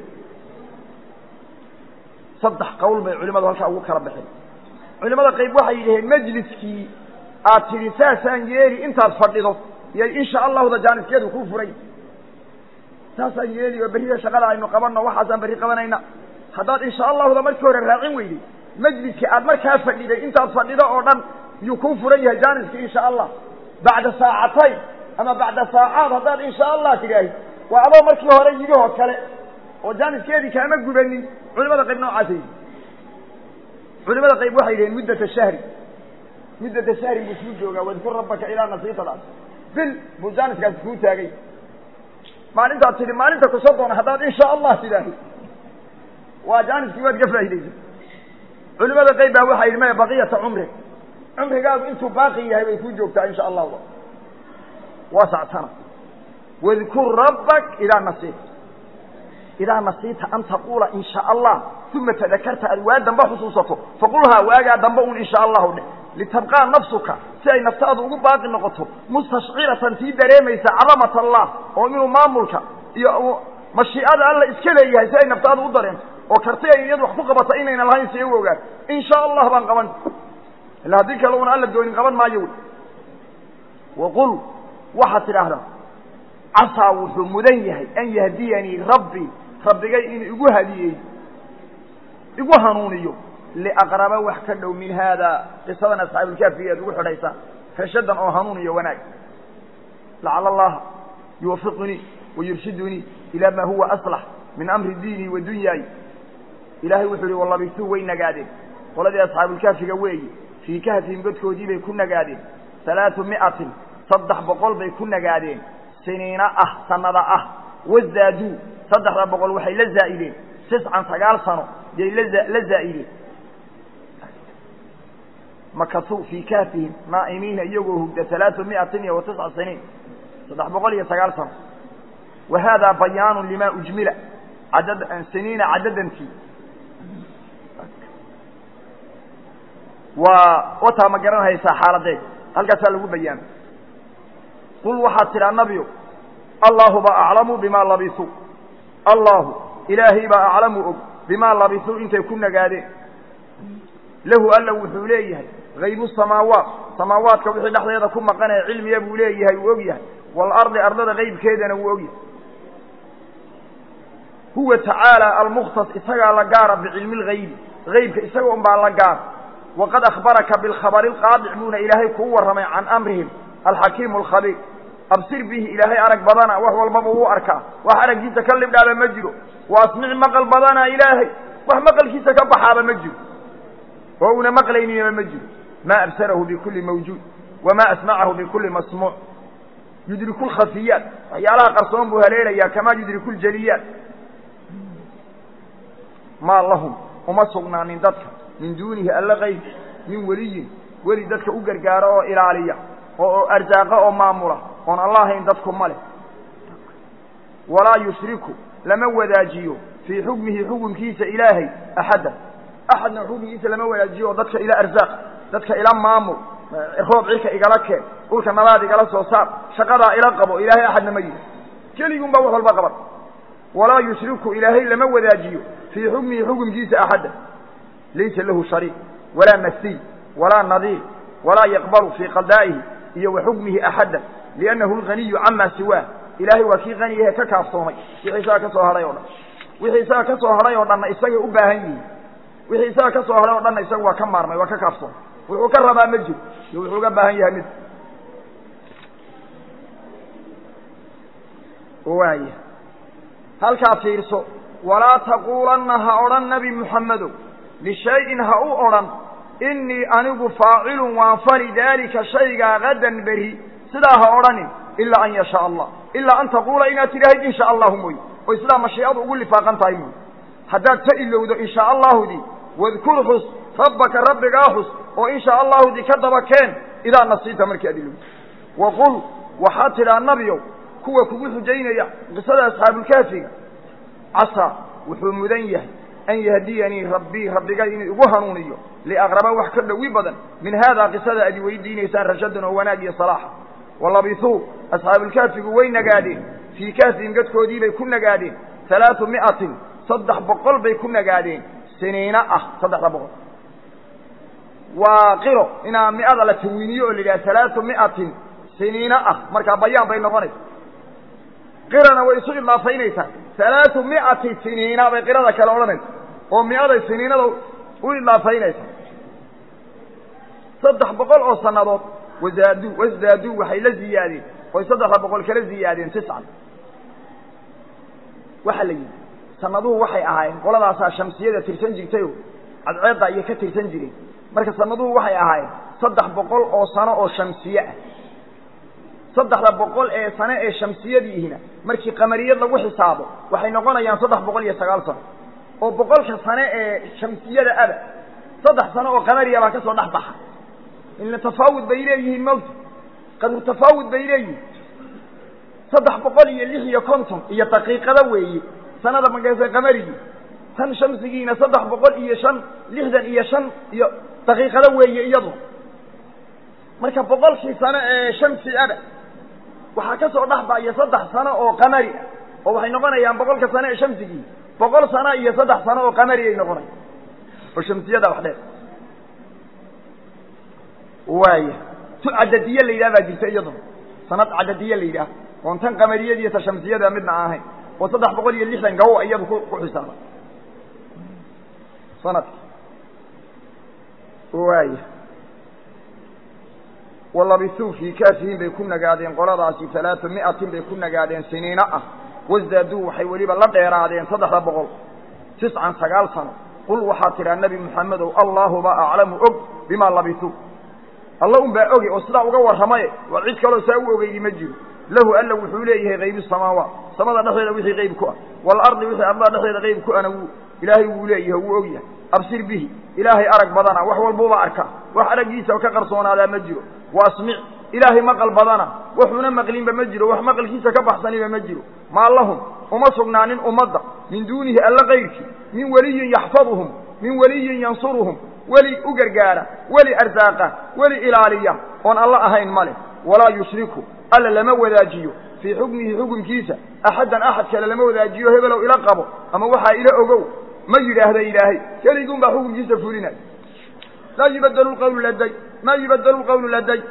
saddex qowl bay culimadu halkaa ugu kala baxeen culimada qayb waxay yidhaheen majliskii aad tidhi saasaan yeeli intaad fadhido iyay insha allahuda jaaniskeedu kuu furay saasaan yeeli oo berrida shaqada aynu qabanno waxaasaan berri qabanayna haddaad insha allahuda markii hore raacin weyday majliskii aad markaa fadhiday intaad fadhido oo dhan yuu kuu furan yahay jaaniskii insha allah bacda saacatayn ama bacda saacaad haddaad insha allah tidhaahi waa adoo markii hore yidhihoo kale oo jaaniskeedii kaama gubanin culimada qayb noocaasa yidhi culimada qayb waxay yidhaheen muddata shahri muddata shahri buu isku joogaa wadkur rabbaka ilaa nasiitadaas bil buu jaaniskaasi kuu taagay maalintaad tidhi maalinta kusoo doona haddaad insha allah tidhaahi waa jaaniskii waad ka faa'iidaysa culimada qayb baa waxay yidhi maya baqiyata cumri cumrigaagu intuu baaqi yahay bay kuu joogtaa insha allahu waa sactana wadkur rabbak idaa nasiita idaa nasiita an taquula in sha allah uma tadakarta aad waa damba xusuusato faqulhaa waagaa damba un insha allahu dheh litabqaa nafsuka si ay naftaadu ugu baaqi noqoto mustashciratan tii dareemaysa cadamat allah oo inuu maamulka iyo mashiicada alla iska leeyahay si ay naftaadu u dareento oo karti ay iyadu wax ku qabata inayna lahayn si u ogaan in sha allah baan qaban ila haddii kale una alla doonin qaban maayo wy waqul waxaad tidhaahdaa casaa wuxuu mudan yahay an yahdiyanii rabbii rabbigay inuu igu hadiyey igu hanuuniyo liaqraba wax ka dhow min haada qisadan asxaabulkaafiga aad ugu xidhaysaan reshadan oo hanuun iyo wanaag lacala allaha yuwafiqunii wayurshidunii ilaa maa huwa aslax min amri diinii wa dunyaay ilaahay wuxuu yihi wallabisuu way nagaadeen qoladii asxaabulkaafiga weeye fii kahfihim godkoodii bay ku nagaadeen halaatu mi'atin saddex boqol bay ku nagaadeen siniina ah sanada ah wazaaduu saddexda boqol waxay la zaa'ideen tiscan sagaal sano yay la la zaa'ideen makasuu fii kaafihim naa'imiina iyagoo hugda halaatu mi'atin iyo wa tisca siniin saddex boqol iyo sagaal sano wa haadaa bayaanu lima ujmila cadad siniina cadadantii waa wataa ma garanhaysaa xaaladeed halkaasaa lagu bayaamay qul waxaad tidhaa nabiyo allahu baa aclamu bimaa labisuu allahu ilaahay baa aclamu og bimaa labisuu intay ku nagaadeen lahu alla wuxuu leeyahay haybu samaawaat samaawaadka wixii dhexdeeda ku maqanaya cilmiya buu leeyahay uu og yahay waalardi ardada qaybkeedana wuu og yahay huwa tacaala almukhtas isagaa la gaara bicilmi lgaybi haybka isaga un baa la gaara waqad akhbaraka bilkhabari alqaadic buuna ilaahay kuu warramay can amrihim alxakiimu alkhabiir absir bihi ilaahay arag badana wax walbaba wuu arkaa wax araggiisa ka libdhaaba ma jiro wa asmic maqal badana ilaahay wax maqalkiisa ka baxaaba ma jiro oo una maqlayniyaba ma jiro maa absarahu bikulli mawjuud wamaa asmacahu bikulli masmuuc yudriku lkhafiyaat waxyaalaha qarsoon buu haleelayaa kamaa yudriku ljaliyaat maa lahum uma sugnaanin dadka min duunihi alla qayb min weliyin weli dadka u gargaara oo ilaaliya oo arsaaqa oo maamula oon allahayn dadku ma leh walaa yushriku lama wadaajiyo fii xukmihi xukunkiisa ilaahay axaddan axadna xukunkiisa lama wadaajiyo oo dadka ila arsaaq dadka ila maamul roob cirka igala keen dhulka nabaad igala soo saar shaqadaa ila qabo ilaahay axadna ma yihi keligun baa wax walba qaban walaa yushriku ilaahay lama wadaajiyo fii xukmihi xukunkiisa axaddan laysa lahu shariik walaa masiil walaa nadiir walaa yaqbalu fii qadaa'ihi iyo wa xukmihi axaddan liannahu alganiyu camaa siwaah ilaahay waa kii qaniyahe ka kaafsoomay wixii isaga ka soo hadhay o dhan wixii isaga ka soo hadhay oo dhanna isagay u baahan yihiin wixii isaga ka soo hadhay oo dhanna isaga waa ka maarmay waa ka kaafsoomay wuxuu ka rabaa ma jiro iyo wuxuu uga baahan yahay mid waaya halkaa fiirso walaa taquulanna ha odhan nebi muxammedow lishayin ha u odhan innii anigu faacilun waan fali daalika shaygaa gadan beri sidaa ha odhanin ilaa an yashaa allah ilaa an taquula inaad tidhaahid in sha allahu mooye oy sidaa mashiicadu ugu lifaaqan tahay mooye haddaad ka ilowdo in shaa allaahudii wadkur xus rabbaka rabbigaa xus oo in shaa allaahudii ka daba keen idaa nasiita markii aad ilowdo waqul waxaad tidhaa nabiyow kuwa kugu xujaynaya qisada asxaabulkaafiga casaa wuxuu mudan yahay an yahdiyanii rabbii rabbigay inuu igu hanuuniyo liaqraba wax ka dhowi badan min haadaa qisada aad weydiinaysaan rashadan oo wanaag iyo salaaxa walabisuu asxaabulkaafigu way nagaadeen fii kaafihim gadkoodii bay ku nagaadeen halaatu mi'atin saddex boqol bay ku nagaadeen siniina ah saddexda boqol waa qiro inaa mi'ada la tawiiniyo oo la yidhaha halaatu mi'atin siniina ah markaa bayaan bay noqonaysa qirana way isu idlaafaynaysaa halaatu mi'ati siniina bay qirada kale odhanaysa oo mi'aday siniinada u idlaafaynaysa saddex boqol oo sannadood wazaaduu wasdaaduu waxay la ziyaadeen oy saddexda boqol kala ziyaadeen tiscan waxaa la yidhi sannaduhu waxay ahaayeen qoladaasaa shamsiyada tirsan jirtayoo cadceedda iyo ka tirsan jireen marka sannaduhu waxay ahaayeen saddex boqol oo sano oo shamsiye ah saddexda boqol ee sane ee shamsiyadiihina markii qamariyad lagu xisaabo waxay noqonayaan saddex boqol iyo sagaal sano oo boqolka sane ee shamsiyada aba saddex sano oo qamariya baa ka soo dhex baxa ila tafaawud bay leeyihiin mawta qadru tafaawud bay leeyihiin saddex boqol iyo lix iyo konton iyo daqiiqada weeye sanada magaasa qamarigii tan shamsigiina saddex boqol iyo shan lixdan iyo shan iyo daqiiqada weeye iyadu marka boqolkii sano ee shamsi ada waxaa ka soo dhex baya saddex sano oo qamari ah oo waxay noqonayaan boqolka sano ee shamsigii boqol sano iyo saddex sano oo qamari ay noqonayan oo shamsiyada wax dheer waaya tu cadadiye la yidhaha baa jirta iyaduna sanad cadadiye la yidhaah oon tan qamariyada iyo ta shamsiyada midna aan ahayn oo saddex boqol iyo lixdan gawo iyadu ku ku xisaaba sanadki waaya walabisuu fii kaafihim bay ku nagaadeen qoladaasi halaatu mi'atin bay ku nagaadeen siniino ah wasdaaduu waxay weliba la dheeraadeen saddexda boqol tiscan sagaal sano qul waxaad tidhaa nebi moxamedow allaahuba aclamu og bimaa labisuu alla un baa oge oo sidaa uga warramaye waa cid kaloo saa u ogeydi ma jiro lahu alla wuxuu leeyahay qaybu samaawaat samada dhexdeeda wixii qayb ku ah waalardi wixii ardada dhexdeeda qayb ku ana wuu ilaahay wuu leeyahay wuu og yahay absir bihi ilaahay arag badana wax walbuuba arka wax araggiisa ka qarsoonaadaa ma jiro wa asmic ilaahay maqal badana waxuuna maqlinba ma jiro wax maqalkiisa ka baxsaniba ma jiro maa lahum uma sugnaanin ummadda min duunihi alla kayrkii min weliyin yaxfaduhum min weliyin yansuruhum weli u gargaara weli arsaaqa weli ilaaliya oon alla ahayn ma leh walaa yushriku alla lama wadaajiyo fii xukmihi xukunkiisa axaddan axad kale lama wadaajiyo hebelow ila qabo ama waxaa ila ogow ma yidhaahda ilaahay keliguun baa xukunkiisa fulinay laa yubadelu lqawlu laday maa yubadelu lqawlu laday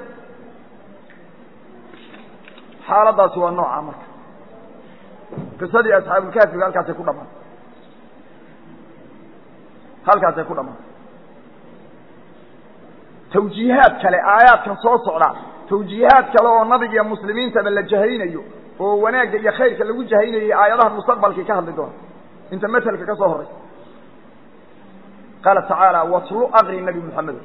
xaaladaasi waa nooca marka qisadii asxaabulkaafiga halkaasay ku dhamaatay halkaasay ku dhamaatay tawjiihaad kale aayaadkan soo socdaa tawjiihaad kale oo nabiga iyo muslimiintaba la jahaynayo oo wanaagga iyo khayrka lagu jahaynayay aayadahan mustaqbalkii ka hadli doona inta matelka ka soo horaysa qaala tacaala watlu aqri nabi moxamedo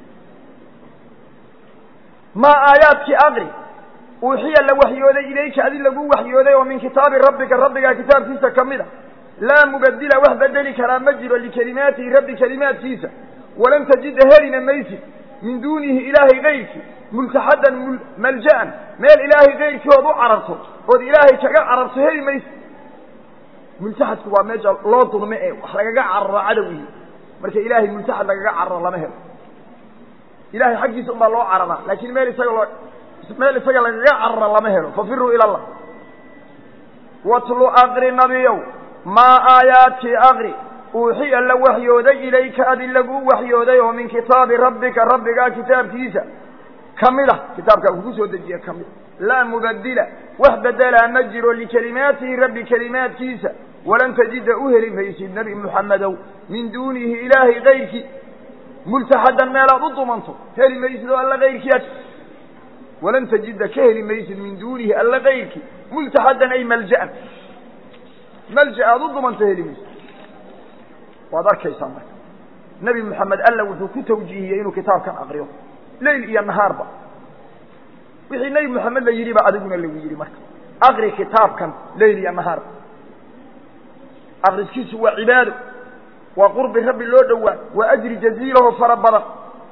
maa aayaadkii aqri uuxiya la waxyooday ilayka adi lagu waxyooday oo min kitaabi rabbika rabbigaa kitaabkiisa ka mid a laa mubadila wax bedeli karaa ma jiro likelimaatihi rabbi kelimaadkiisa walan tajida helina maysid min duunihi ilaahay kayrkii multaxadan malja'an meel ilaahay kayrkii ood u cararto ood ilaahay kaga cararto heli maysid multaxadku waa meesha loo dulme ee wax lagaga cararo cadowihii marka ilaahay multaxad lagaga cararo lama helo ilahay xaggiisa unbaa loo cararaa laakiin meel isaga loo meel isaga lagaga cararo lama helo fafiruu ila allah watlu aqri nabiyow maa aayaadkii aqri uuxiya la waxyooday ilayka adi laguu waxyooday oo min kitaabi rabbika rabbigaa kitaabkiisa ka mid a kitaabkaa kugu soo dejiya ka mid laa mubadila wax bedelaa ma jiro likelimaatihi rabbi kelimaadkiisa walan tajida u heli maysid nebi muxamedow min duunihi ilaahay kayrkii multaxadan meelaad u dumanto heli maysid oo alla kayrkii ad walan tajida ka heli maysid min duunihi alla kayrkii multaxadan ay malja'an malja aada u dumanto heli mayso waad arkaysaa marka nebi moxamed alla wuxuu ku tawjiihiyey inuu kitaabkan akriyo leyl iyo nahaarba wixii nebi moxamed la yidhi ba adiguna lagu yidhi marka akri kitaabkan leyl iyo nahaarba akriskiisu waa cibaado waa qurbi rabbi loo dhowaa waa ajri jaziilaho fara badan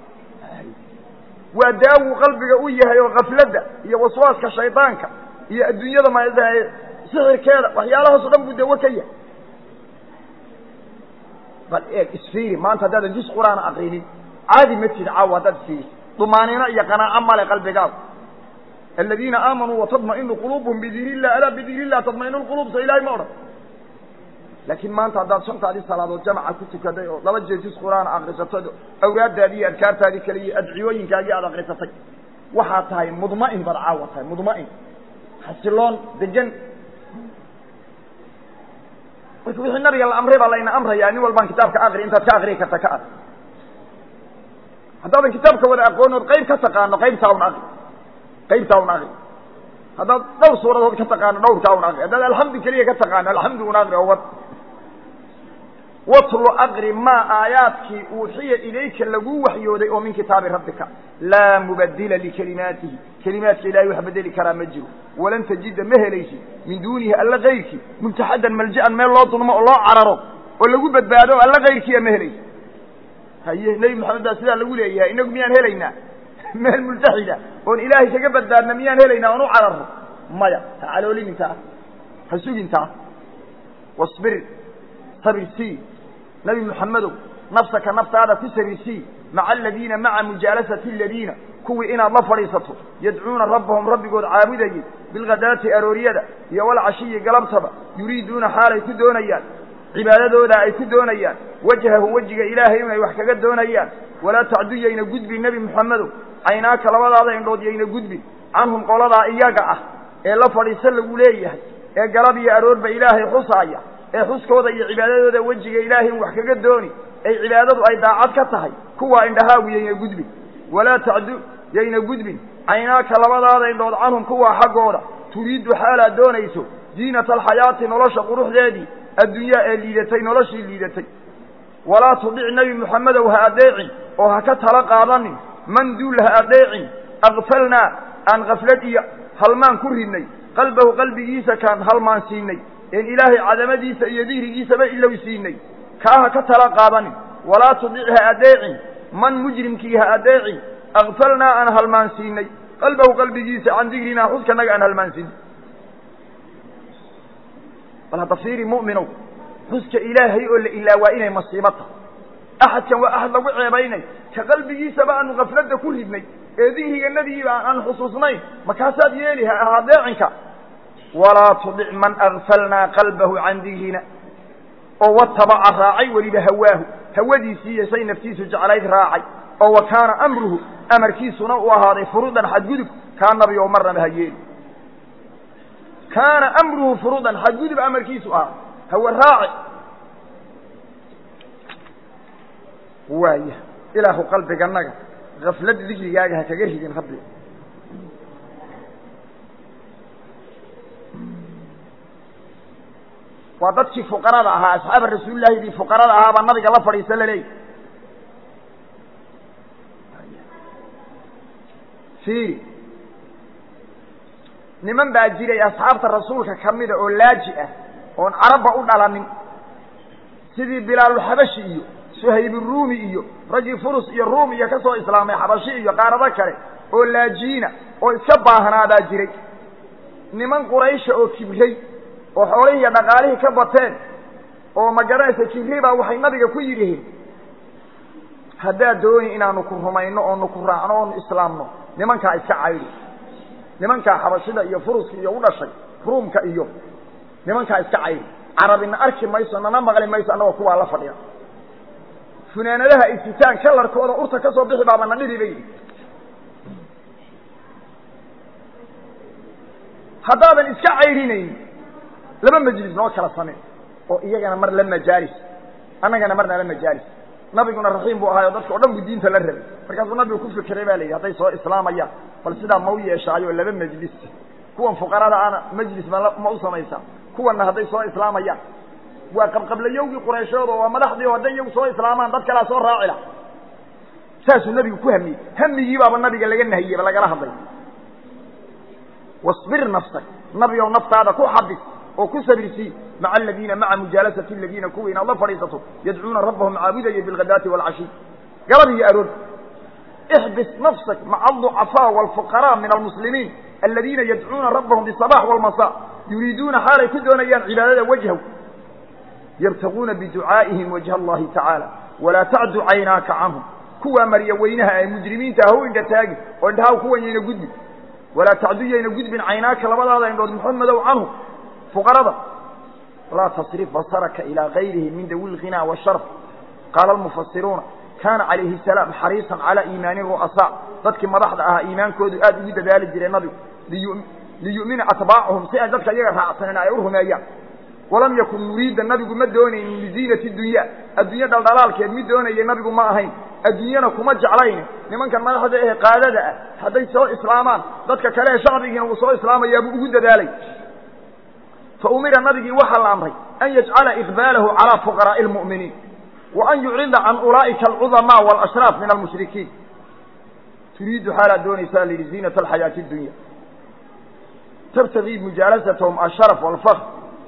waa daawu qalbiga u yahay oo kafladda iyo waswaaska shaydaanka iyo adduunyada ma sixirkeeda waxyaalahaas o dhan buu dawo ka yahay bal eeg isfiiri maanta haddaadan jus qur-aana akrinin caadi ma tid caawa haddaad isfiiri dumaaniino iyo qanaaco male qalbigaadu aladiina aamanuu watadma'inu quluubuhum bidikri illah alaa bidikri illah tadma'inu lquluub so ilahay ma odhan laakiin maanta haddaad shantaadii salaadood jamaca ku tukaday oo laba jeer jus qur-aana akrisatay awraaddaadii iyo adkaartaadii kale iyo adciyooyinkaagii aad akrisatay waxaad tahay mudma'in baad caawa tahay mudma'in xasiloon degan marka wixii nabiga la amray baa layna amrayaa nin walbaan kitaabka akri intaad ka akriyi karta ka ad haddaadan kitaabka wada aqoonood qayb ka taqaano qaybtaa un akri qaybtaa un akri haddaad dhowr suuradood ka taqaano dhowrkaa un akri haddaad alxamdu keliya ka taqaano alxamdu un akri oo wad watlu akri maa aayaadkii uuxiya ilayka laguu waxyooday oo min kitaabi rabbika laa mubadila likelimaatihi kelimaadka ilahay wax bedeli karaa ma jiro walan tajida ma helaysid min duunihi alla kayrkii multaxadan malja'an meel loo dulmo oo loo cararo oo lagu badbaado alla kayrkiiya ma helaysid haye nebi moxamed baa sidaa lagu leeyahay inagu miyaan helaynaa meel multaxida oon ilaahay kaga badbaadna miyaan helaynaa oon u cararno maya ha caloolinintaa ha sugintaa wasbir sabirsii nabi moxamedow nafsaka naftaada ku sabirsii maca aladiina maca mujaalasati aladiina kuwii inaad la fadhiisato yadcuuna rabbahum rabbigood caabudayey bilghadaati arooryada iyo walcashiyi galabtaba yuriiduuna xaalay ku doonayaan cibaadadooda ay ku doonayaan wajhahu wejiga ilaahay inay wax kaga doonayaan walaa tacdu yayna gudbin nebi moxamedow caynaaka labadaada indhood yayna gudbin canhum qoladaa iyaga ah ee la fadhiiso lagu leeyahay ee galab iyo aroorba ilaahay xusaaya ee xuskooda iyo cibaadadooda wejiga ilaahay in wax kaga dooni ay cibaadadu ay daacad ka tahay kuwaa indhahaagu yayna gudbin walaa tacdu yayna gudbin caynaaka labadaada indhood canhum kuwaa xaggooda turiiddu xaalaad doonayso ziinata alxayaati nolosha quruxdeedii addunyaa ee liidatay noloshii liidatay walaa tudic nebi moxamedow ha adeecin oo ha ka tala qaadanin man duul ha adeecin akfalnaa aan kaflad iyo halmaan ku ridnay qalbahu qalbigiisa kaan halmaan siinay een ilaahay cadamadiisa iyo dihrigiisaba ilow siinay kaa ha ka tala qaadanin walaa tudic ha adeecin man mujrimkii ha adeecin akfalnaa aan halmaan siinay qalbahu qalbigiisa can digrinaa xuskanaga aan halmaan siinay bal hadda fiiri mu'minow xuska ilaahay oo la ilaa waa inay masiibo tahay axadkan waa axad lagu ceebaynay ka qalbigiisaba aanu kafladda ku ridnay ee dihriganadiiba aan xusuusnayn markaasaad yeeli ha adeecinka walaa tudic man agfalnaa qalbahu can digrina oo watabaca raacay weliba hawaahu hawadiisii iyo say naftiisu jeclayd raacay oo wa kaana amruhu amarkiisuna u ahaaday furuudan xadgudub kaa nabi oo marnaba ha yeeli kaana amruhu furuudan xadgudub amarkiisu ahaa hawe raaci waaya ilaahu qalbiganaga kaflad dikrigaaga ha kaga ridin rabbi waa dadkii fuqarada ahaa asxaaba rasuulillahi dii fuqarada ahaa baa nabiga la fadhiisa laleeyahy fiiri niman baa jiray asxaabta rasuulka kamida oo laaji ah oon carabba u dhalanin sidii bilaalulxabashi iyo suhayburuumi iyo raggii furus iyo ruum iyo ka soo islaamay xabashi iyo qaarado kale oo laajiina oo iska baahnaadaa jiray niman quraysha oo kibray oo xoolihii iyo dhaqaalihii ka bateen oo magaranaysa kibri baa waxay nabiga ku yidhihiin haddaad dooni inaanu ku rumayno oonu ku raacno oonu islaamno nimankaa iska caydi nimankaa xabashida iyo furuska iyo u dhashay ruumka iyo nimankaa iska caydi carabina arki mayso nana maqli mayso annagoo kuwaa la fadhiya funaanadaha ay sitaan kalarkooda urta ka soo bixi baaba na dhibi bay yidhi haddaadan iska cayrinayn laba majlis noo kala samey oo iyagana mar la majaalis annagana marna la majaalis nabiguna raxiim buu ahaayo dadka o dhan buu diinta la rabay markaasuu nabigu ku fikiray ba la yidhi hadday soo islaamayaan bal sidaa ma u yeeshaayo laba majlis kuwan fuqarada ana majlis ma ma u samaysaa kuwanna hadday soo islaamayaan waa qabqablayowgii qurayshood oo waa madaxdii oo hadday iyagu soo islaamaan dad kalea soo raaci lah saasuu nabigu ku hamiyey hamigii baaba nabiga laga nahiyeyba lagala hadlay wasbir nafsak nabi ow naftaada ku xabis oo ku sabirsii maca aladiina maca mujaalasati aladiina kuwa inaad la fadhiisato yadcuuna rabbahum caabudaya bilghadaati waalcashiy galab iyo aroor ixbis nafsak maca alducafaa waalfuqaraa min almuslimiin aladiina yadcuuna rabbahum bisabax walmasa yuriiduuna xaalay ku doonayaan cibaadada wajhaw yabtaguuna biducaa'ihim wajha allahi tacaala walaa tacdu caynaaka canhum kuwaa marya weynaha ee mujrimiinta ah u indha taagi oo indhaha kuwan yayna gudbin walaa tacdu yayna gudbin caynaaka labadaada indhood muxamedow canhu fuqarada laa tasrif basaraka ilaa gayrihi min dawi lghinaa washaraf qaala almufasiruuna kaana calayhi salaam xariisan calaa iimaani ru'asaa dadkii madaxda ahaa iimaankoodu aad ugu dadaali jireen nabigu liyu'mina atbaacuhum si ay dadka iyaga raacsanen ay u rumeeyaan walam yakun yuriida nabigu ma doonaynin liziinati dunya adduunye dhaldhalaalkeed mid doonaya nabigu ma ahayn adduunyana kuma jeclayne nimankan madaxda ee qaadada ah hadday soo islaamaan dadka kale ee shacbigiina uu soo islaamayaabuu ugu dadaalay fa umira nabigii waxaa la amray an yajcala iqbaalahu calaa fuqaraa'i lmu'miniin wa an yucrida can ulaa'ika alcudamaa waalashraaf min almushrikiin turiidu xaalaad doonaysaa la yidhi ziinata alxayaati addunya tabtagii mujaalasatahum asharaf waalfakr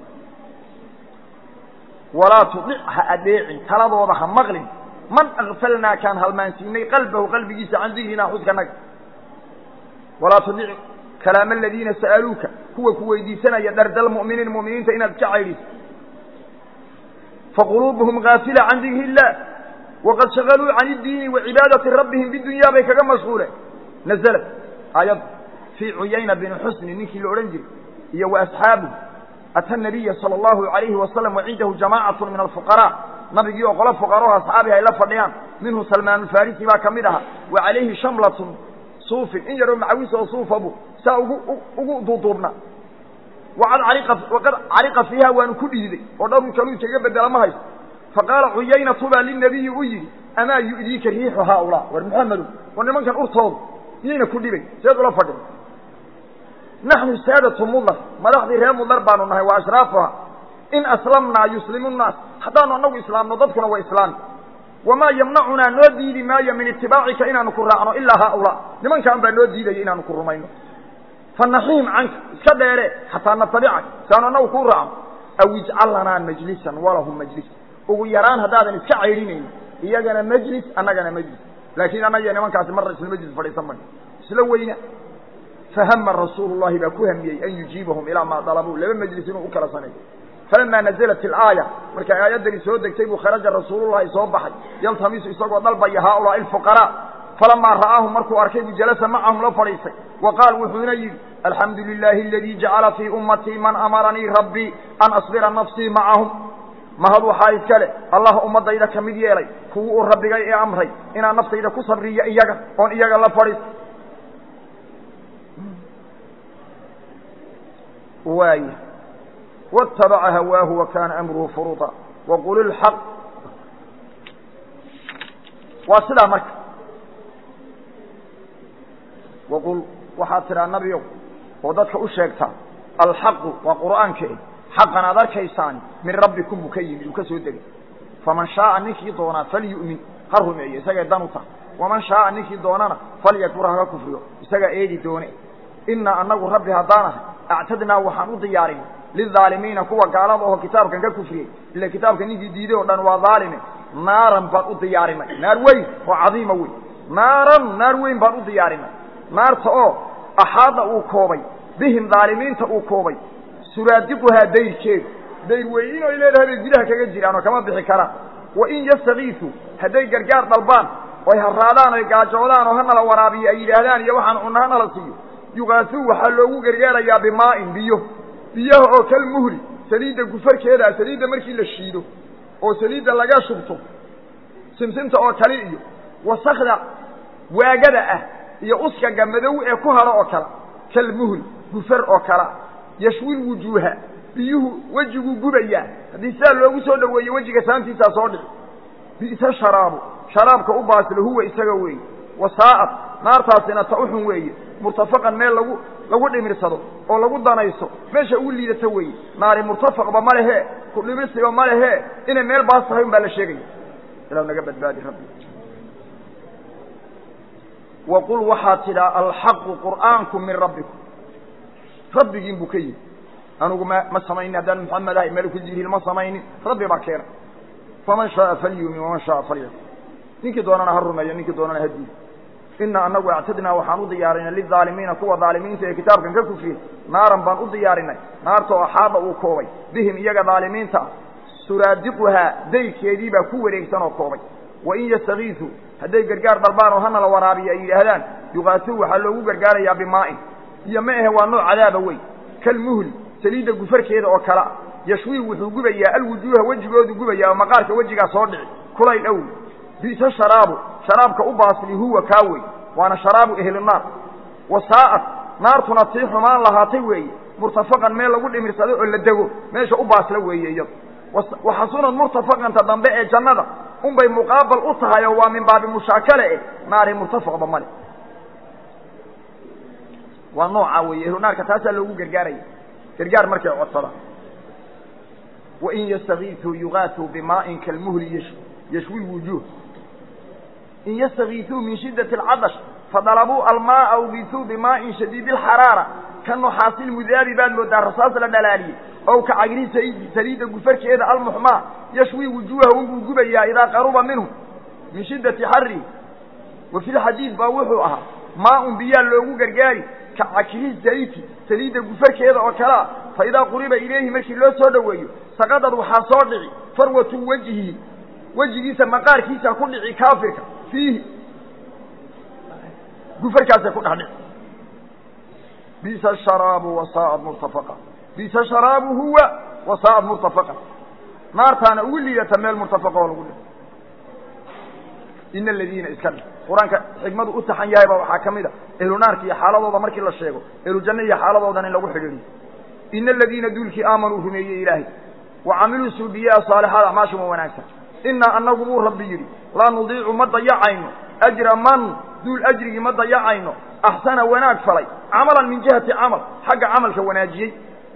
walaa tudic ha adeecin taladooda ha maqlin man akfalnaa kaan halmaansiinay qalbahu qalbigiisa can dikrinaa xuskanaga walaa tudic kalaama aladiina sa'aluuka kuwa ku weydiisanaya dardal mu'miniin mu'miniinta inaad ka caydhiso faquluubuhum gaafila can dikri illah waqad shagaluu can iddiini wa cibaadati rabbihim bidunyaa bay kaga mashquuleen nazalat aayad fii cuyayna bini xusni ninkii la odhan jiray iyo wa asxaabuhu ata nabiya sala allahu alayhi wasalam wa cindahu jamaacatu min alfuqaraa nabigii oo qolo fuqarao asxaabihi ay la fadhiyaan minhu salmaan alfarisi baa ka mid ahaa wa calayhi shamlatun suufin in yaroo macawis oo suufabu saa ugu ugu duuduubna waqad cariqa fiiha waanu ku dhiiday oo dharuu kaluu kaga bedela ma haysto faqaala cuyaynatu baa linabiyi u yidhi amaa yu'diika riixu haaulaa war muxamedu war nimankan urtoodu miyayna ku dhibay seed ula fadhin naxnu saadatu mudar madaxdii reer mudar baanu nahay wa ashraafuha in aslamnaa yuslimu nnaas haddaanu annagu islaamno dadkuna waa islaami wamaa yamnacunaa noo diidi maayo min itibaacika inaanu ku raacno ilaa haaulaa nimankaan baa noo diidaya inaanu ku rumayno fanaxiim canka iska dheere xataa natabicak saanu annagu kuu raacno aw ijcal lanaa majlisan walahum majlis ugu yaraan haddaadan iska caydhinayni iyagana majlis annagana majlis laakiin annagiyo nimankaasi marna isla majlis fadhiisan mayno isla weyna fahama rasuulu llahi baa ku hamiyey an yujiibahum ilaa maa dalabuu laba majlis inuu u kala saneeyo falamaa nazalat ilaaya markay aayaddani soo degtay buu kharaja rasuulullahi soo baxay yaltamisu isagoo dalbaya haaulaai alfuqaraa falamaa ra'aahum markuu arkay buu jalasa macahum la fadhiistay wa qaal wuxuuna yidhi alxamdu lilaahi aladii jacala fii ummatii man amaranii rabbii an asbira nafsii macahum mahad waxaa iskale allah ummaddayda ka mid yeelay kuwu uu rabbigay ee amray inaan naftayda ku sabriyo iyaga oon iyaga la fadhiisto waay wاtabaca hawaahu wa kaana amruhu furuuطa waqul ilxaq waa sidaa marka waqul waxaad tidhaa nabiow oo dadka u sheegtaa alxaqu waa qur'aanka eh xaqan aad arkaysaani min rabbikum buu ka yimi uu ka soo degay faman shaaa ninkii doonaa falyu'min ha rumeeyo isagay dan u tahay waman shaaa ninkii doonana falyakfur haka kufriyo isagaa eedi doone inaa anagu rabbi haddaanahay actadnaa waxaan u diyaarinay lilaalimiina kuwa gaalada oo kitaabkan ka kufriyey ila kitaabka ninkii diiday oo dhan waa dhaalime naaran baan u diyaarinay naar weyn oo cadiima weyn naaran naar weyn baan u diyaarinay naarta oo axaada uu koobay bihim dhaalimiinta uu koobay suraadiquhaa dayrkeedu dayr weyn oy leedahay bay gudaha kaga jiraan oo kama bixi karaan wain yastakiisuu hadday gargaar dalbaan oy haraadaan oy gaajoodaan oo hanala waraabiyo ay yidhaahdaan iyo waxaan cunna hanala siiyo yugaasuu waxaa loogu gargaarayaa bimaa'in biyo biyaha oo kal muhli saliidda gufarkeeda saliidda markii la shiido oo saliidda laga shubto simsimta oo kale iyo wasakda waagada ah iyo uskaga madow ee ku hadho oo kale kal muhli gufar oo kala yashwil wujuuha biyuhu wejiguu gubayaa haddii sidaa loogu soo dhoweeye wejiga saantiisaa soo dhici bi'sa sharaabu sharaabka u baasilo huwa isaga weeye wasaa'ad naartaasina ta uxun weeye murtafaqan meel lagu lagu dhimirsado oo lagu danayso meesha ugu liidato weeye naari murtafaqba ma lehe ku dhimirsiba ma lehe inay meel baas tahay un baa la sheegaya ilaw naga badbaadi rabbi waqul waxaad tidhaa alxaqu qur'aanku min rabbikum rabbigiin buu ka yimi anugu ma ma samaynin haddaan maxamed ahay meliku jibriil ma samaynin rabbi baa keena faman shaaa falyumin waman shaaa falyakfur ninkii doonana ha rumeeyo ninkii doonana ha diido ina anagu actadnaa waxaan u diyaarinay lilaalimiina kuwa daalimiinta ee kitaabkan ka kufriyey naaran baan u diyaarinay naarta oo axaada uu koobay bihim iyaga daalimiinta ah suraadiquhaa dayrkeedii baa ku wareegsan oo koobay wain yastakiisuu hadday gargaar dalbaan oo hana la waraabiyo ay yidhaahdaan yuqaasuu waxaa loogu gargaarayaa bimaa'in iyo ma ahe waa nooc cadaaba wey kalmuhli saliidda gufarkeeda oo kale ah yashwii wuxuu gubayaa alwujuuha wejigoodu gubayaa oo maqaarka wejigaa soo dhici kulayl owl bi'sa sharaabu sharaabka u baasli huwa kaa wey waana sharaabu ehlinaar wasaa'at naartuna tii xumaan lahaatay weeye murtafaqan meel lagu dhimirsado oo la dego meesha u baasla weeye iyado waxasunad murtafaqanta dambe ee jannada unbay muqaabal u tahay oo waa min baabi mushaakale eh naari murtafaqba male waa noocaa weeye ehlunaarka taasaa loogu gargaaraya gargaar markay codsadaan wain yastakiisuu yugaasuu bimaa'in kalmuhli ysh yashwi wujuuh in yastakiisuu min shiddati alcadash fadalabuu almaaa ugisuu bimaa'in shadiidi alxaraara ka nuxaasi lmudaabi baad moodaa rasaas la dhalaaliyey ow ka cagri saydi saliidda gufarkeeda almuxmaa yashwi wujuuha unbuu gubayaa idaa qaruba minhu min shiddati xarrihi wa fi lxadiid baa wuxuu ahaa maa-un biyaa loogu gargaari ka cakri zayti saliidda gufarkeeda oo kalea fa idaa quriba ilayhi markii loo soo dhoweeyo saqadad waxaa soo dhici farwatu wejhihi wejigiisa maqaarkiisa ku dhici kaafirka fiihi gufarkaasay ku dhex dhici bisa sharaabu wasaa'ad murtafaqa bisa sharaabu huwa wasaa'ad murtafaqa naartaana ugu liidata meel murtafaqa oo lagu dhigo ina aladiina iska dhig qur-aanka xikmadu u taxan yahayba waxaa ka mid a ehlu naarka iyo xaaladooda markii la sheego ehlu janna iyo xaaladoodan in lagu xidhiiriyo ina aladiina duulkii aamanuu rumeeyey ilaahay wa camiluu suubiyaa saalixaad acmaashuma wanaagsan inaa anagu buu rabbi yidhi laa nudiicu ma dayacayno ajra man duul ajrigii ma dayacayno axsana wanaag falay camalan min jihati camal xagga camalka wanaajiyey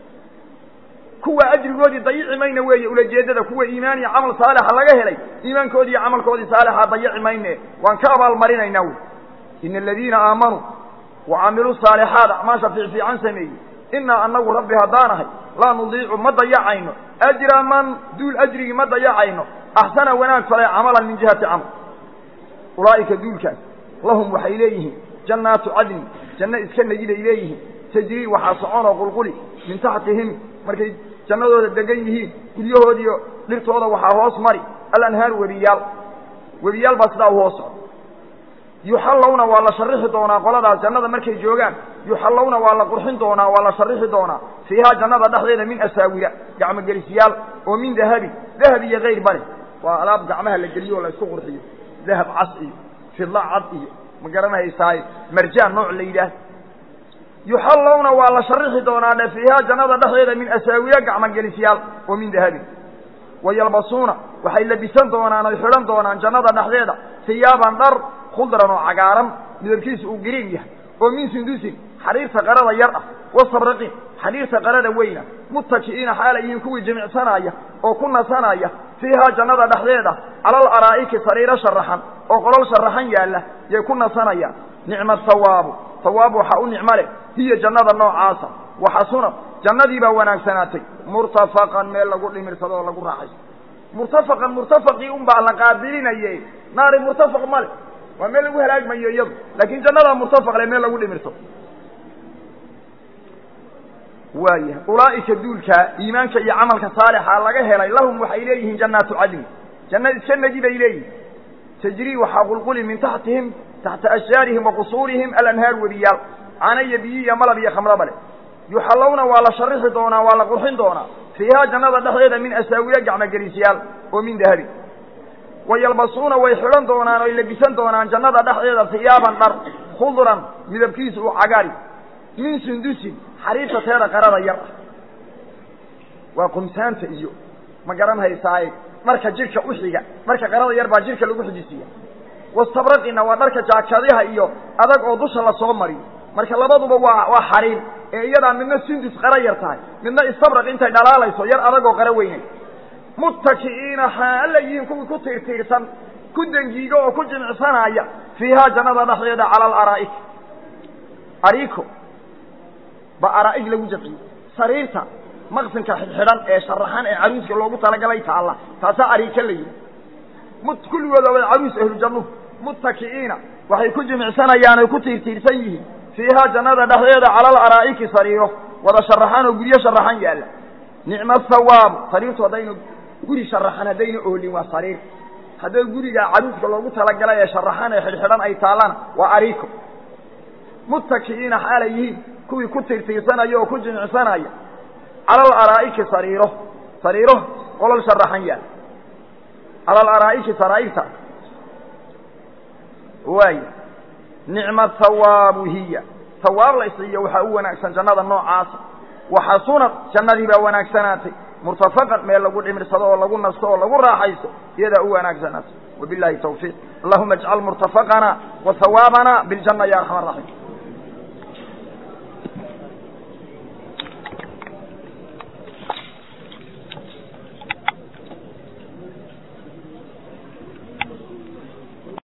kuwa ajrigoodii dayici mayna weeye ulajeeddada kuwa iimaan iyo camal saalixa laga helay iimaankoodii iyo camalkoodii saalixa dayici mayne waan ka abaalmarinaynaa wey ina aladiina aamanuu wa camiluu saalixaat acmaasha fiicfiican sameeyey inaa anagu rabbi haddaanahay laa nudiicu ma dayacayno ajra man duul ajrigii ma dayacayno axsana wanaag falay camalan min jihati camal ulaa'ika duulkaas lahum waxay leeyihiin jannaatu cadni janno iska negiday leeyihiin tajrii waxaa soconoo qulquli min taxtihim markay jannadooda degan yihiin guryahoodiiyo dhirtooda waxaa hoos mari alanhaar webiyaal webiyaal baa sidaa u hoos soco yuxallawna waa la sharixi doonaa qoladaas jannada markay joogaan yuxallawna waa la qurxin doonaa waa la sharixi doonaa fiihaa jannada dhexdeeda min asaawira gacmogelisyaal oo min dahabin dahab iyo kayr bale waa alaab gacmaha la geliyo oo la isku qurxiyo dahab cas iyo fidla cad iyo ma garanhaysaaye marjaan nooc la yidhaah yuxallawna waa la sharixi doonaa dhe fiihaa jannada dhexdeeda min asaawira gacmogelisyaal oo min dahabin wayalbasuuna waxay labisan doonaan oy xidhan doonaan jannada dhexdeeda hiyaaban dhar khudran oo cagaaran midabkiisu uu gariin yahay oo min sundusin xariirta qarada yar ah wasabraqin xariirta qarada weyna muttaki'iina xaala yihiin kuwii jimicsanaya oo ku nasanaya fiihaa jannada dhexdeeda calal araa'iki sariiro sharaxan oo qolol sharaxan yaalla yay ku nasanayaan nicma hawaabu hawaab waxaa u nicmo leh hiya jannada noocaasa waxasunad jannadii baa wanaagsanaatay murtafaqan meel lagu dhimirsado oo lagu raaxayso murtafaqan murtafaqii un baa la qaabilinaye naari murtafaq ma le waa meel lagu halaagmayo iyadu laakiin jannadaa murtafaq le meel lagu dhimirto waayahay ulaa'ika duulkaa iimaanka iyo camalka saalixa laga helay lahum waxay leeyihiin jannaatu cadni janna iska negi bay leeyihin tajrii waxaa qulquli min taxtihim taxta ashjaarihim wa qusuurihim alanhaar webiyaal cana iyo biyi iyo malab iyo khamraba leh yuxallawna waa la sharixi doonaa waa la qurxin doonaa fiihaa jannada dhexdeeda min asaawira gacmogelisyaal oo min dahabin wayalbasuuna way xidhan doonaan oy labisan doonaan jannada dhexdeeda hiyaaban dhar khudran midabkiisu uu cagaari min sundusin xariirta teeda qarada yar ah waa qumsaanta iyo ma garan haysaaye dharka jidhka u xiga dharka qarada yar baa jidhka lagu xijisiiya wastabraqina waa dharka jaakadaha iyo adag oo dusha lasoo mariyo marka labaduba waa waa xariir ee iyadaa midna sindus qara yar tahay midna istabraq intay dhalaalayso yar adagoo qara weynay muttaki'iina xaala yihiin kuwii ku tiirtiirsan ku dengiiga oo ku jimicsanaya fiihaa jannada dhexdeeda cala alaraa'ik ariiko ba araa'ig lagu jamciyey sariirta maqsinka xidxidhan ee sharaxan ee caruuska loogu talagalay taalla taasaa ariika la yihi mut kulligooda wada caruus ahlujannuhu muttaki'iina waxay ku jimicsanayaan oy ku tiirtiirsan yihiin fiihaa jannada dhexdeeda cala alaraa'iki sariiro wada sharaxan oo guryo sharaxan yaalla nicma thawaabu sariirtu haddaynu guri sharaxan haddayna oolin waa sariir hadday guriga caruuska loogu talagalay ee sharaxan ee xidhxidhan ay taallana waa ariiko muttaki'iina xaalay yihiin kuwii ku tiirtiirsanaya oo ku jimicsanaya cala alaraa'iki sariiro sariiro qolol sharaxan yaal cala alaraa'iki saraa'irta waay nicma thawaabu hiya hawaab la isiiyo waxaa u wanaagsan jannada noocaasa waxasunad jannadii baa wanaagsanaatay murtafaqan meel lagu dhimirsado oo lagu nasto oo lagu raaxaysto iyadaa u wanaagsanaatay wabillahi tawfiiq allahuma ajcal murtafaqana wa hawaabana biljana ya arxama araxiim